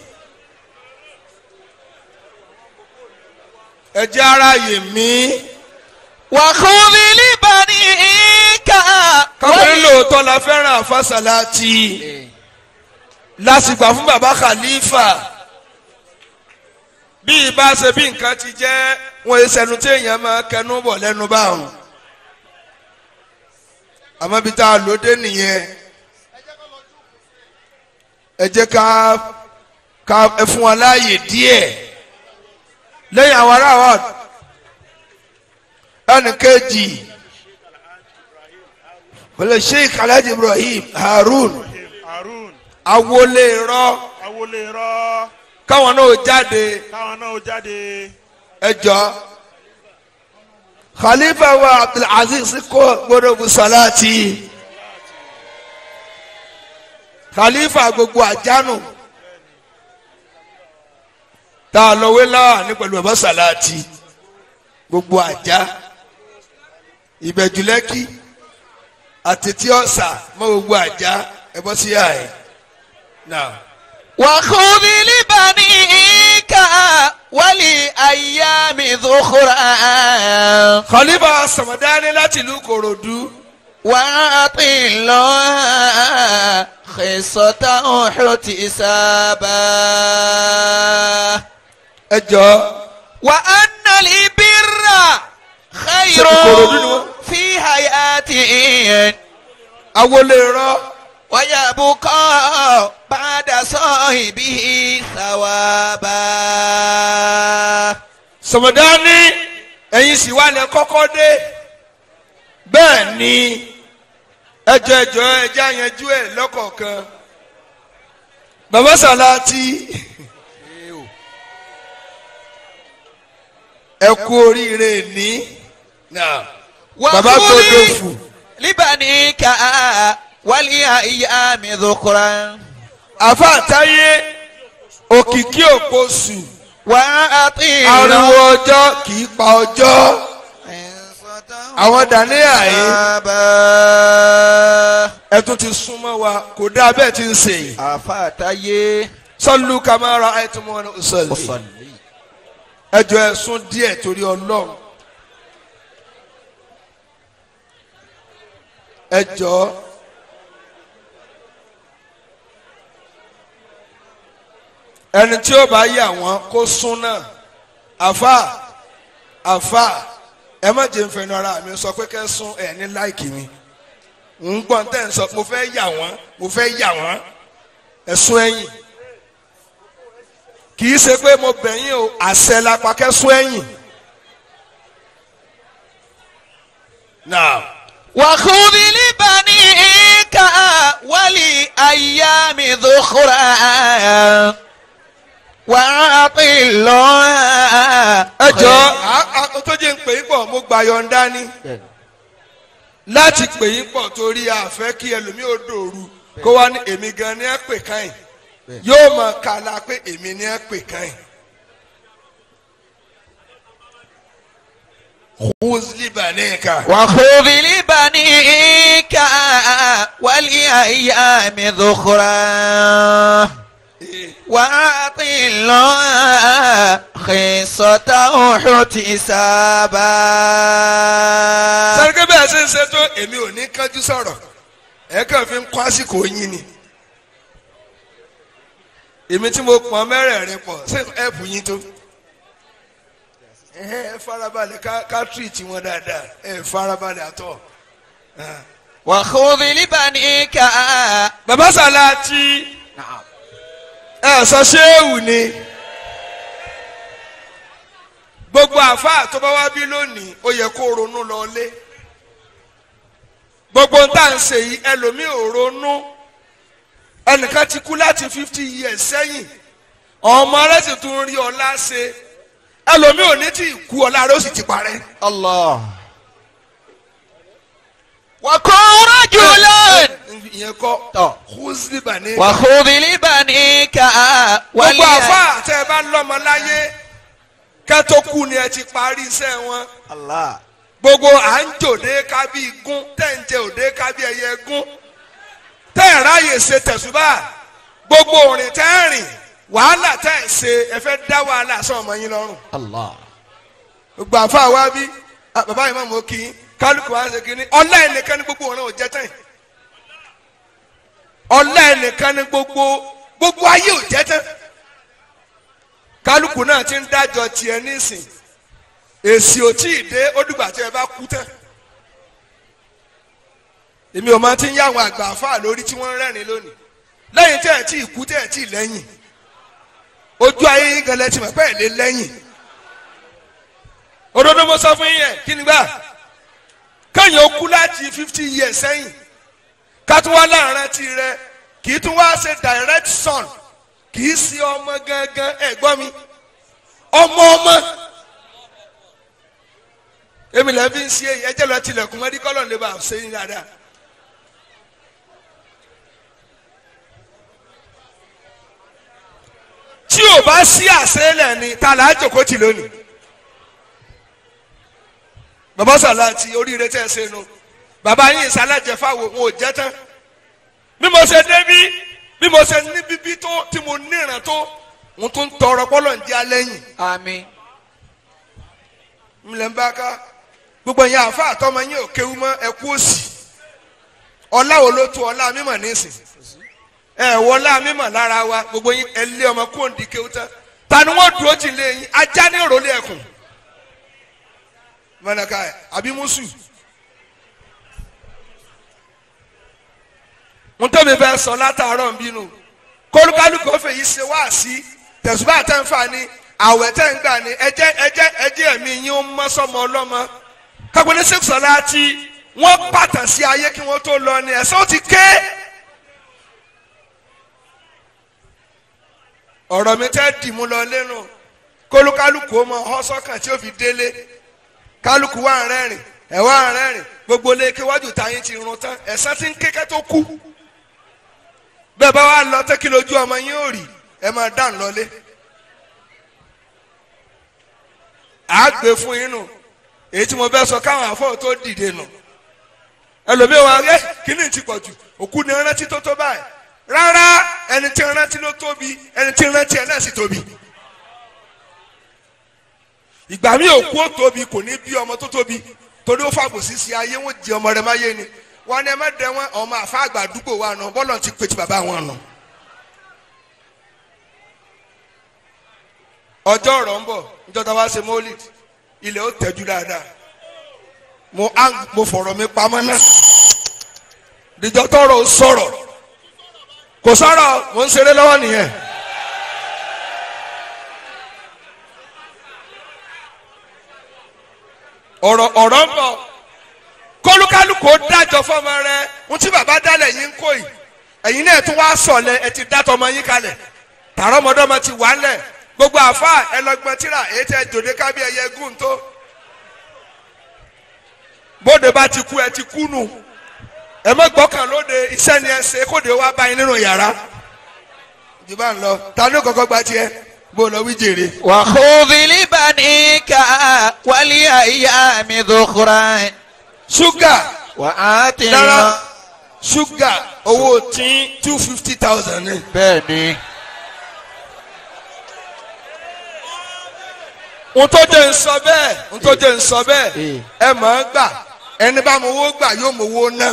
ẹ jẹ́ aráàyè mí وخذ لبنيك káwọn lóòótọ́ la fẹ́ràn àfàsàlátì lásìgbà fún baba khalifa bí ibà ṣe bí nǹkan ti jẹ́ wọn yé sẹnu tí èèyàn máa kẹnu bọ̀ lẹ́nu báwọn àmọ́ bí tá a lò dé nìyẹn ẹ jẹ́ ká ká ẹ fún wọn láàyè díẹ̀ lẹ́yìn àwọn ará wa ẹnì kejì wọlé sheikh alhaji ibrahim harun harun awolé rọ awolé rọ káwọn náà jáde káwọn náà jáde ẹjọ khalifa wa abdulaziz kó gbọdọ̀ bu salati khalifa gbogbo àjánu tá a lọ wé láwà ní pẹ̀lú bàbá salati gbogbo àjá ìbẹ̀jùlẹ́kì àtẹ̀tí ọ̀sà mọ́ gbogbo àjá ẹ bọ́ sí àyè náà. وخذ لبنيك ولأيام ذخرا khalifa samadani láti ìlú korodu وأعط الله خصة احتسابا ẹjọ وأن البر خير في حياته awolé rọ ويبقى بعد صاحبه ثوابا samadani ẹ̀yin sì wà lẹ kọ́kọ́ dé bẹ́ẹ̀ ni ẹjọ ẹjọ ẹjẹ àyànjú ẹ lọ́kọ̀ọ̀kan bàbá salati ẹ kú oríire ní náà bàbá tó dòfù لبنيك ولأيام ذكرا àfa àtàyé òkìkí òposù وأطيل ariwo ọjọ́ kì í pa ọjọ́ àwọn dàníyà yìí ẹ tún ti súnmọ́ wa kò dáa bẹ́ẹ̀ ti ń sè yìí àfàtàyé sọlú kamara àìtúmọ̀ ọ̀sọ̀lì ẹjọ́ ẹ sún díẹ̀ torí ọlọ́run ẹjọ́ ẹni tí ó bá yà wọ́n kó sún náà àfà àfà ẹ má jẹ́ nfẹ̀nu ara mi sọ pé kẹ́ sún ẹ̀ ní láìkì mi ń gbọ́n tẹ́ ń sọ mo fẹ́ yà wọ́n mo fẹ́ yà wọ́n ẹ̀ sún ẹ̀yìn kì í ṣe pé mo bẹ̀yìn o àṣẹ la pa kẹ́ sún ẹ̀yìn. now وخذ لبنيك ولأيام ذخرا وأطل ẹ jọ tó jẹ́ ń pè é pọ̀ mo gbà yọ̀ǹda ni láti pè é pọ̀ torí àfẹ́ kí ẹlòmíì ò dòru kó wá ní èmi gan ni ẹ pè káyìn yóò mọ kàlà pé èmi ni ẹ pè káyìn. húzlì bàníkà. وخذ لبنيك ولأيام ذخرا وأطل خصته احتسابا sẹ́rẹ́gẹ́ bẹ́ẹ̀ ṣe ń ṣe tó èmi ò ní kájú sọ̀rọ̀ ẹ kàn fi ń kó àsìkò yín ni èmi tí mo pọn mẹ́rẹ̀ẹ̀rin pọ̀ ṣé ẹ̀pù yín tó ẹ ẹ farabalẹ̀ ká ká tírìtì wọn dáadáa ẹ farabalẹ̀ àtọ̀. وخذ لبنيك bàbá sàláàtì ẹ sọ ṣéèwù ni gbogbo àfáà tó bá wá bí lónìí ó yẹ kó ronú lọlé gbogbo ń tà ń ṣe yìí ẹlòmíì ò ronú ẹnìkan ti kú láti fifty years sẹ́yìn ọmọ rẹ̀ sì tún rí ọlá ṣe ẹlòmíì ò ní tí ì kú ọlá rẹ̀ ó sì ti parẹ́. الله وكن رجلا ìyẹn kọ́ tọ̀. húzíbà ní. وخذ لبنيك gbogbo ولي àfáà tẹ́ ẹ bá lọ́mọ láyé kẹ́tó kú ni ẹ ti parí iṣẹ́ wọn. الله gbogbo à ń jòdè ká bí igún tẹ́ ń jẹ òdè ká bí ẹyẹ igún tẹ́ ẹ̀ ráyè ṣe tẹ̀sùbà gbogbo òrìn tẹ́ ẹ̀ rìn wàhálà tẹ́ ẹ̀ ṣe ẹ fẹ́ dá wàhálà sọ ọmọ yín lọ́rùn. الله gbogbo àfa wa bí ah, bàbá yìí máa mọ̀ kí n kálukú wa ṣe kínní ọlá ẹnìkan ní gbogbo ọ̀ràn ò jẹ́ tán ọlá ẹnìkan ní gbogbo gbogbo ayé ò jẹ́ tán kálukú náà ti ń dájọ́ tiẹ̀ nísìn èsì ò tí ì dé ó dìgbà tí ẹ bá kú tán èmi ò máa ti ń yá àwọn àgbà àfa lórí tí wọ́n ń rẹ́rìn lónìí lẹ́yìn tẹ́ ẹ̀ tí ì kú tẹ́ ẹ̀ tí ì lẹ́yìn ojú ayé yín gan lẹ́tì mọ̀ pé ẹ̀ lé lẹ́yìn òdodo mo sọ fún yín yẹn kí ni gbà kéèyàn ó kú láti fifty years sẹ́yìn ká tún wá láàrin ti rẹ kì í tún wá ṣe direct son kì í ṣe ọmọ gangan ẹ̀gbọ́n mi ọmọ ọmọ èmi lè fi ń ṣe èyí ẹjẹ lọ tilẹ̀kùn mọ́dí kọ́lọ̀ lè bá a ṣe yín dáadáa. tí ò bá sí àṣẹlẹ̀ ni ta là á jòkó tì lónìí bàbá sàláàtì oríire tẹ́ ẹ ṣe nu bàbá yín ìsàlẹ̀jẹ̀ fáwọn òun ò jẹ́ tán bí mo ṣe débí bí mo ṣe ní bíbí tó tí mo níran tó mo tún tọrọ pọ́lọ̀ ń jẹ́ alẹ́yìn آمين ńlẹ̀ ń bá ká gbogbo ẹ̀yin àfa àtọmọ yín ò kéwu mọ́ ẹ kú òsì ọlá wo ló tó ọlá mímọ̀ nísìn ẹ wọlá mímọ̀ lára wa gbogbo yín ẹ lé ọmọ kó ń di kéwu tán ta ni wọ́n dúró tì lé yín ajá ní ìrọ̀lẹ́ ẹ̀kùn mọ̀nàká ẹ̀ àbí mùsù mo tóbi fẹ́ sọ látàárọ̀ ń bínú kólúkálùkù ó fèyí ṣe wá sí tẹ̀sùbá tẹ̀ ń fà ní àwẹ̀ tẹ̀ ń gbà ní ẹjẹ́ ẹjẹ́ ẹjẹ́ ẹ̀mí yín ó mọ́ sọ́mọ ọlọ́mọ kápẹ́ni sèkùsọ̀lá tí wọ́n pàtàn sí ayé kí wọ́n tó lọ ní ẹ̀sán ó ti ké. ọ̀rọ̀ mi tẹ́ dì mú lọ lẹ́nu kólúkálùkù ó mọ ọ́ sọ́kàn tí ó fi délé kálukú wà ń rẹ́rìn ẹ̀ wà ń rẹ́rìn gbogbo ilé kéwájú táyé ti run tán ẹ̀sán ti ń kékẹ́ tó kú bẹ́ẹ̀ bá wà lọ tẹ́kí lójú ọmọ yín ò rí ẹ máa dá ń lọlé à á gbé fún yín nù èyí tí mo fẹ́ sọ káwọn àfọ̀ tó dìde nù ẹlòmíì wa ẹ kíní ti pọ̀ jù òkú ni rántí tó tó báyìí rárá ẹni tí rántí ló tóbi ẹni tí rántí ẹ náà sì tóbi ìgbà mi òkú ó tóbi kò ní bí ọmọ tó tóbi torí ó fàbò sísí ayé wọn jẹ ọmọ rẹ má yé ni wọn ni ẹ má dẹ wọn ọmọ àfa àgbà àdúgbò wa nà bọ́lọ̀ ti pè tí bàbá wọn nà. ọjọ́ ọ̀rọ̀ ń bọ̀ níjọba wa ṣe mọ́lìd ilẹ̀ ó tẹ̀jú dáadáa mo á mo fọ̀rọ̀ mi pamọ́ náà díjọ́ tọrọ ó sọ̀rọ̀ kò sọ̀rọ̀ mo ń ṣeré lọ́wọ́ nìyẹn. ọ̀rọ̀ ọ̀rọ̀ ń bọ̀ kólúkálùkù ó dájọ́ fọmọ rẹ ń tí bàbá dálẹ̀ yín kó yìí ẹ̀yin náà tún wá sọ̀lẹ̀ ẹ ti dátọ̀ ọmọ yín kalẹ̀ tààrọ̀ ọmọdọ́mọ ti wà ńlẹ̀ gbogbo àfa ẹlọgbọn tíra èyí tẹ jòdè kábí ẹyẹ gùn tó bóde bá ti kú ẹ ti kú nù ẹ mọ gbọ́kàn lóde iṣẹ́ ni ẹ ṣe kóde wá báyìí nínú yàrá jù bá ń lọ ta ló kọ́kọ́ gba tiẹ̀ bó lọ wí jèrè. وخذ لبنيك ولأيام ذخرا ṣúgà وآت náírà ṣúgà owó tí two fifty thousand ni. bẹ́ẹ̀ni. n tó jẹ́ ń sọ bẹ́ẹ̀ n tó jẹ́ ń sọ bẹ́ẹ̀ ẹ mọ̀ ọ́ gbà ẹni bá mo wó gbà yóò mo wó ná.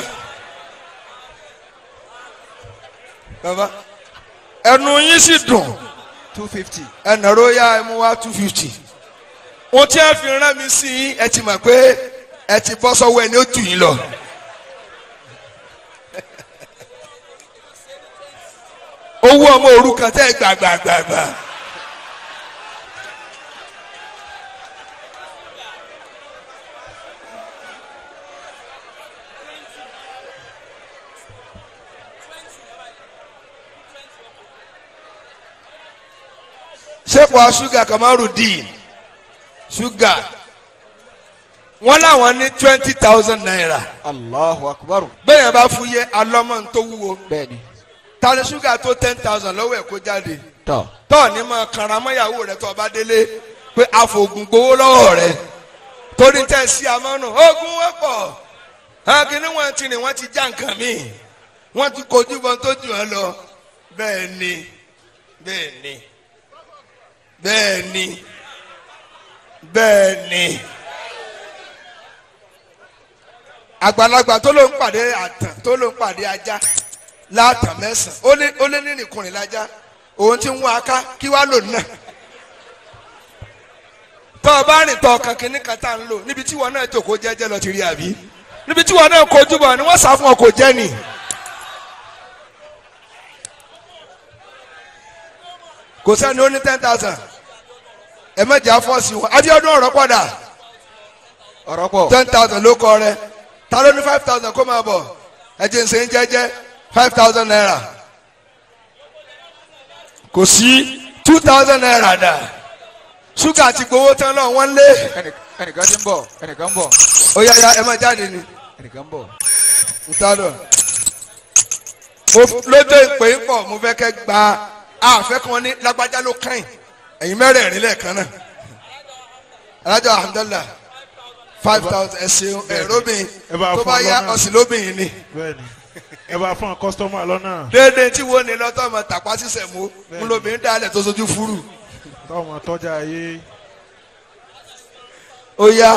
bàbá ẹnu yín sì dùn two fifty. ẹnàró yá ẹ mú wá two fifty. ohun tí ẹ fi rán mi sí yín ẹ ti mọ̀ pé ẹ ti bọ́ sọ́wọ́ ẹni ó jù yín lọ. owó ọmọ òrukàn tẹ́ ẹ gbàgbàgbàgbà. sẹ́pọ̀ ṣúgà kamarudin ṣúgà wọ́n láwọn ní twenty thousand naira Allahu akbar. bẹ́ẹ̀ yẹn bá fún yẹ alọ́mọ tó wúwo bẹ́ẹ̀ni. tani ṣúgà tó ten thousand lọ́wọ́ ẹ̀ kó jáde tọ́. tọ́ ní mọ kàràmọ́yàwó rẹ̀ tó ọba délé pé àfògùn gbowó lọ́wọ́ rẹ̀ torí tẹ̀ sí amọ́nù ogun wọ́pọ̀ akíní wọn ti rìn wọ́n ti já nǹkan míì wọ́n ti kojú bọ́n tó jù ọ́ lọ bẹ́ẹ̀ ni bẹ́ẹ̀ ni bẹ́ẹ̀ ni bẹ́ẹ̀ ni àgbàlagbà tó ló ń pàdé àtàn tó ló ń pàdé ajá látàn mẹ́sàn ó lé ó lé ní nìkùnrin lájá òun ti ń wá aká kí wàá lò náà tọ́ ọ bá rìn tọ́ ọkàn kínní kan tá à ń lò níbi tí wọn náà jòkó jẹ́jẹ́ lọ ti rí àbí níbi tí wọn náà kojú bọ̀ ni wọ́n sá fún ọ kò jẹ́ nì. kò sẹ́ni ó ní ten thousand ẹ mẹ́jẹ̀ afọ́sí wọn Abíọ́dún ọ̀rọ̀ padà ọ̀rọ̀ pọ̀. ten thousand ló kọ rẹ ta ló ní five thousand kó máa bọ̀ ẹ jẹ́ nsẹ́ ń jẹ́jẹ́ five thousand naira kò sí two thousand naira dà ṣúgà ti gbowó tán náà wọ́n lé Ẹnì- ẹnìkan ti ń bọ̀ ẹnìkan ń bọ̀ ó yá yá ẹ má jáde ni ẹnìkan ń bọ̀. ntadọ mo lójó ìpè ń pọ̀ mo fẹ́ kẹ́ gba àfẹ́ kan ní lágbájá ló kàn ẹ̀yin mẹ́rẹ̀ẹ̀rin lẹ́ẹ̀kan náà alájọ alhamdulilah five thousand ẹ ṣeun ẹ róbìn ẹ bá tó fún bá ọ yá lọ́nà. ọ̀sìn lóbìn ni bẹ́ẹ̀ni ẹ bá fún kọ́sítọ́mà lọ́nà déédéé tí wo ni lọ́tọ́ ọmọ tàpá sísẹ̀ mú ń lóbìn dálẹ̀ tó sojú fúrú tọ́mọ tọ́jà ayé ó yá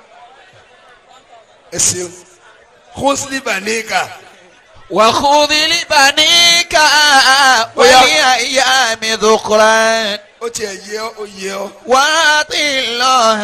ẹ ṣeun kóńsìlì bàníkà وخذ لبنيك Oya. ولأيام ذخرا ó tiẹ̀ yẹ ọ́ ó yẹ ọ́ وأعط الله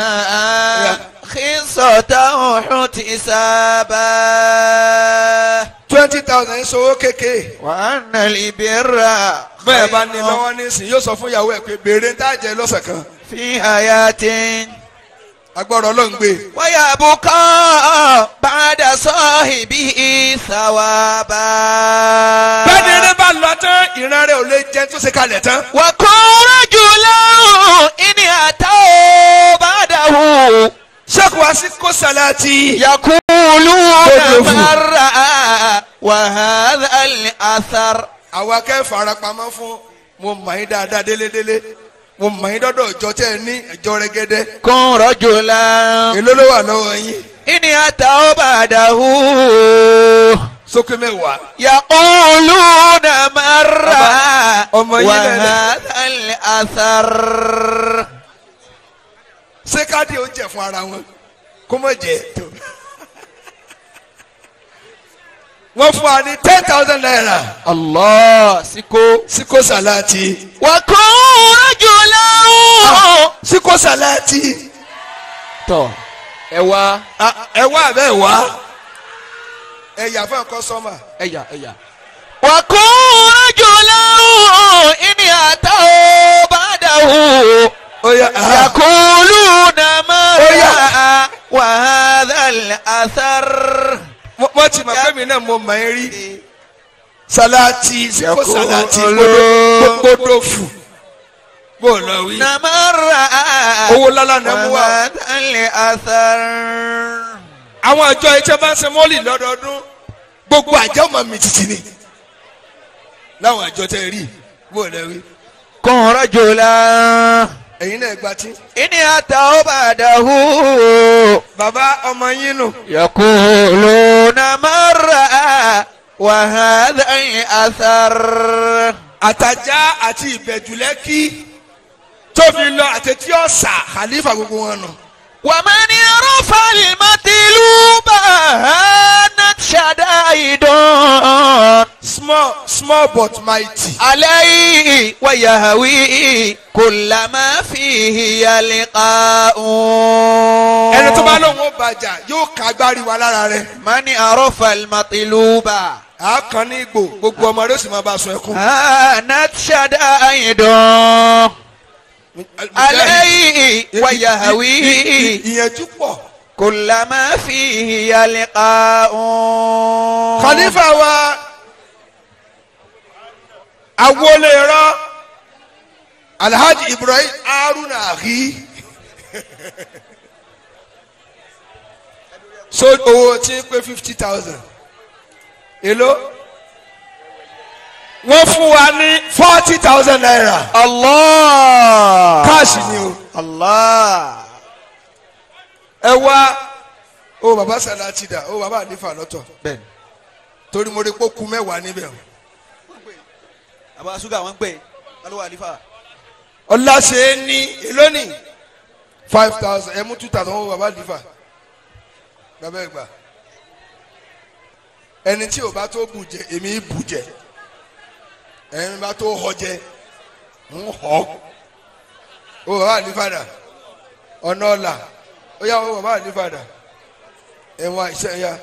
خصته احتسابا twenty thousand ń sọ owó kékeré. وأن البر bẹ́ẹ̀ bá ní lọ́wọ́ nísìn yóò sọ fún ìyàwó ẹ̀ pé béèrè ń tàjẹ́ lọ́sẹ̀ kan في حياة agbọ́dọ̀ ọlọ́run gbé ويبقى بعد صاحبه ثوابا bẹ́ẹ̀ni eré bá lọ tán ìran rẹ̀ ò lè jẹun tó ṣe kalẹ̀ tán وكن رجلا إن أتوا بعده ṣẹ́kù wá sí salati. يقولون Gbogbo fún. مرة وهذا الأثر àwa kẹ́ farapamọ́ fún mo mọ̀ yín dáadáa délédélé mo mọ̀ yín dọ́dọ̀ ọjọ́ tẹ́ ẹ ní ẹjọ́ rẹ́gẹ́dẹ́ كن رجلا èló ló wà lọ́wọ́ yín إن أتوا بعده sókè mẹ́wàá يقولون مرة ọmọ yín lẹ́lẹ́ وهذا الأثر ṣé káàdì ó jẹ fún ara wọn kó mọ̀ jẹ́ tó. wọ́n fún wa ní ten thousand naira الله سكو síkó salati وكن رجلا síkó salati tọ ẹ wá Ah, ẹ wá abẹ́ ẹ wá ẹ yà fún ẹ̀kọ́ sọ́mà. ẹyà ẹyà. وكن رجلا إن أتوا بعده ó yà á. يقولون Oya. مرة وهذا الأثر mo mo ti mọ̀ pé mi náà mo mọ̀ ẹ́ rí salati síkó Yàkó salati olóò. gbódò fù bó o lọ wí. نمر owó lálá náà mú wa. وهذا الأثر àwọn àjọ ẹjẹ bá ń ṣe mọ́lì lọ́dọọdún gbogbo àjọ ọmọ mi títí ni láwọn àjọ tẹ rí bó o lọ wí. كن رجلا ẹ̀yin náà gba tí. إن أتوا بعده bàbá ọmọ yín nù. يقولون مرة وهذا الأثر àtàjà àti ìbẹ̀jùlẹ́kì tóbi lọ àtẹ̀tí ọ̀sà khalifa gbogbo wọn nù. ومن يرفع المطلوب هانت شدائد small small but mighty. عليه ويهوي كل ما فيه يلقاء ẹni tó bá lóun ó bàjá yóò ká agbárí wa lára rẹ. من عرف المطلوب a kàn ní igbó gbogbo ọmọ rẹ ó sì máa bá a sun ẹkún. هانت شدائد عليه ويهوي ìyẹnjú pọ̀. كل ما فيه يلقاء khalifa wa awolé rọ alhaji ibrahim haruna ahi so owó tí ń pé fifty thousand èló wọ́n fún wa ní forty thousand naira الله káàsì ni o الله ẹ wá o baba salati da o baba anifa lọ́tọ̀ bẹ́ẹ̀ni torí mo rí kókú mẹ́wàá níbẹ̀ o. àbá ṣúgà wọn ń pè alówó àlífà. ọláṣẹ́ ní èlónì five thousand ẹ mú two thousand owó baba anifa bàbá ẹ gbà ẹni tí o bá tó bù jẹ èmi bù jẹ ẹni bá tó họ jẹ ń họ o baba anifa dà ọ̀nà ọ̀la ó yà wọ́n baba anifa dà ẹ̀wọ̀n àìsàn ya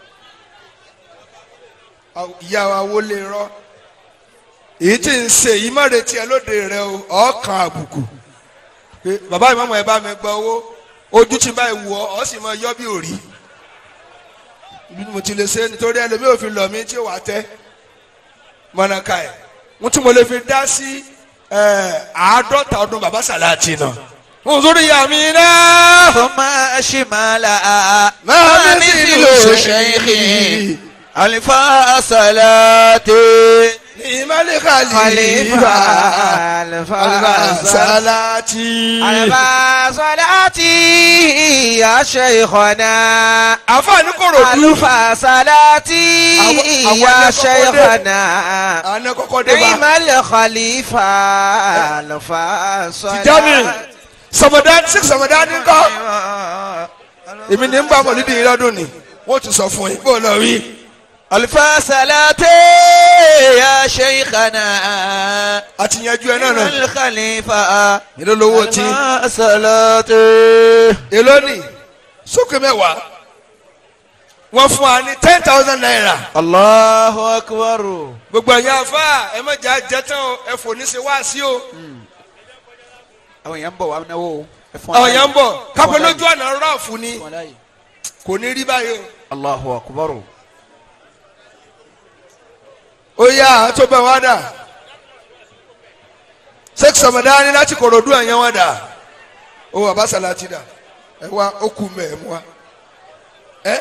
ìyá wa wọlé rọ èyí tí ń ṣe yìí má retí ẹ lóde rẹ o ọkàn àbùkù pé bàbá ìmọ̀mọ̀ ẹ bá mi gba owó ojú tí báyìí wù ọ ọ sì máa yọ bí òrí ibi mo ti lè ṣe nítorí ẹlòmíì ò fi lọ mí tí ó wà tẹ mọ̀nàká ẹ̀ mo tún mo lè fi dá sí àádọ́ta ọdún bàbá sàláàtì náà mo sórí ìyá mi náà. ثم شمال ما ما مثل مثل شيخي شيخي الفا صلاتي ìmọ̀lẹ́ khalifa خليفة alfa الفا salati. الفا صلاتي يا شيخنا àfààní kòròdú. الفا صلاتي أو- أو يا أنا كوكو شيخنا àná kọ́kọ́ dé bá. نعم الخليفة الفا Tijani صلاتي sọmọdá sí sọmọdá ní kọ́. èmi ní ń bá mọ̀lídìí yìí lọ́dún ni wọ́n ti sọ fún yín bó lọ rí. الفا صلاتي يا شيخنا àti yanjú ẹ náà náà. الخليفة èló lówó tí. الفا صلاتي èló ni sókè mẹ́wàá. wọ́n fún wa ní ten thousand naira. الله أكبر gbogbo ẹ̀yin afa ẹ má jà jẹ́ tán o ẹ fò ní ṣe wá sí o. àwọn èèyàn ń bọ̀ wá náwó o. ẹ fún àwọn aláyè. yẹn ń bọ̀ kápẹ́ Fún aláyè. lójú ọ̀nà rọ́ọ̀fù ni Fún aláyè. kò ní rí báyìí o. Allahu Akbar. ó yá tó bẹ̀ wá dà sẹ́kì sọ̀mọ̀dá ní láti kòròdú ẹ̀yàn wọn dà ó bàbá sàlátì dà ẹ wá ó kú mẹ́ ẹ̀ mú wa ẹ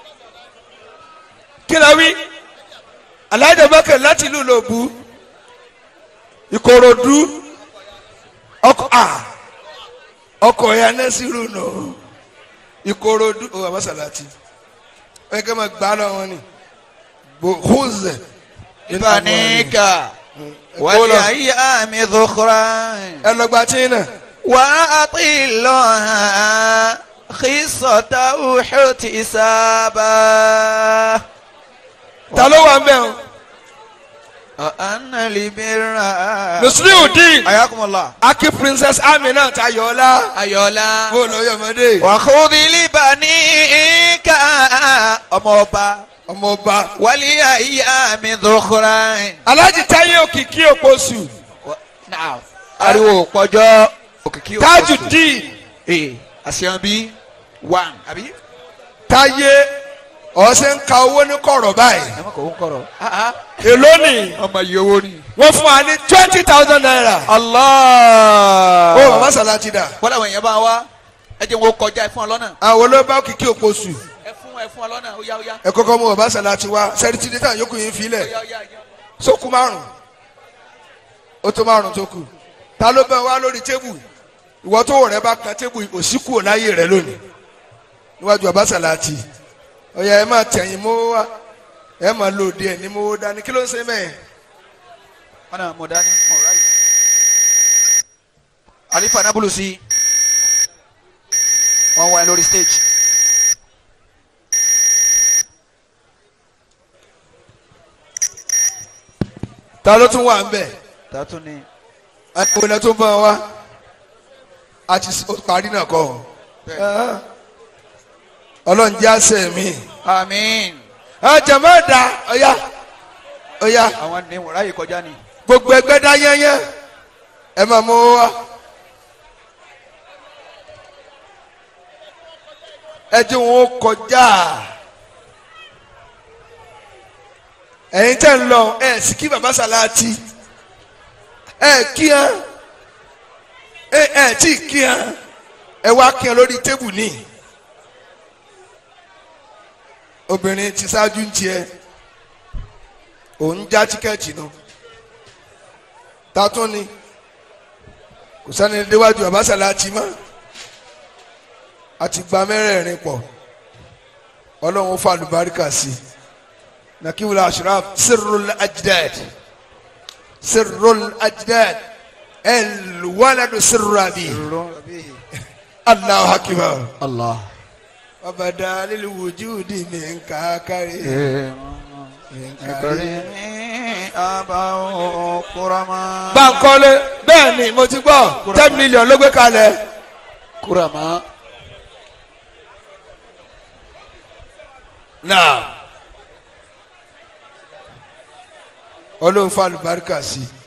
kí la wí alájà bákẹ́ láti ìlú lòbú ìkòròdú ọkọ a ọkọ ya nẹ́sìrù nù ìkòròdú ó wà mọ́sálásí ẹ kẹ́ máa gbá lọ́wọ́ ni bòhùzẹ̀ ìbáníkà wàlẹ̀ ayé àmì dùkúrà. ẹ lọ gba tí náà. wà á ti lọ hàn kìsọ̀tà òḥùtì sábà. ta ló wà ń bẹ̀ o. ọ̀hánà libera. Musliudeen. ayakumala. aki princess amina tayola. ayọ̀lá. bó lọ yọmọdé. wàhùdìlì bàníkà ọmọọba. ọmọọba. wàlẹ̀ ayé àmì dùkúrà. alájí táyé òkìkí òpósù. Now, ariwo pọjọ òkìkí òkú. Tajudeen. ee àṣeyàn bí one àbí. táyé ọ̀sẹ̀ ń ka owó ní kọ̀rọ̀ báyìí. ẹ má kọ̀ ó ń kọ̀rọ̀. èló ni ọmọ yìí owó ni. wọ́n fún wa ní twenty thousand naira. Allah. ó bàbá sàlájì dà. wọ́n làwọn èèyàn bá wá ẹ jẹ́ wọn kọjá ẹ fún ọ lọ́nà. àwọn olóòbá òkìkí òpósù. ẹ fún ẹ fún ọ lọ́nà ó yá ó yá. ẹ kọ́kọ́ mú bàbá sàlájì wá sẹ́rìtì dẹ́tà yókù yín filẹ̀. ó yá ó yá ó yá. sókù márùn ó tó márùn tó kù ta ló bẹ wá lórí tébù ìwọ tó wọ rẹ bá kan tébù òsíkù láyé rẹ lónìí níwájú abáṣàláàtì ọyà ẹ máa tẹ̀yìn mọ́ wá ẹ máa lò díẹ̀ ní mọ́ dání kí ló ń ṣe mẹ́ẹ̀. wọn náà mọ dání mọ ráyè. alifa nabulu sí wọn wá ẹ lórí stage. ta ló tún wà ń bẹ̀ tààtún ni. ẹ̀kọ́ ilẹ̀ tó bọ̀ wá a ti s- ó parí náà kọ́ ọ. ọlọ́run jẹ́ àṣẹ mi. àmín. ẹ jẹ̀mọ́ ẹ̀dá ọ̀yá ọ̀yá àwọn ní wọn ráyè kọjá ni. gbogbo ẹgbẹ́ dá yẹ́nyẹ́ ẹ máa mú wá. ẹ jẹ́ wọn ó kọjá ẹ̀yin tẹ́ ń lọ ẹ̀ sì kí baba sàláàtì ẹ̀ kí hàn ẹ̀ ẹ̀ tí kí hàn ẹ̀ wá kí hàn lórí tébù ní obìnrin ti ṣáájú ń tiẹ̀ òun já tíkẹ́ẹ̀tì náà tatún ni kò sani déwájú abasalaati mọ́ àti gba mẹ́rẹ̀ẹ̀rin pọ̀ ọlọ́run ó fa àlùbáríkà sí nakiwula ashraf sirrul ajdad sirrul ajdad elwaladu sirrabi allahu akbar allah. wabada lilu wujudi min kakari min kakari. kurama. Bankole bẹ́ẹ̀ ni mo ti gbọ́ ten million ló gbé kalẹ̀. kurama. náà ọlọ́run fa àlùbáríkà sí i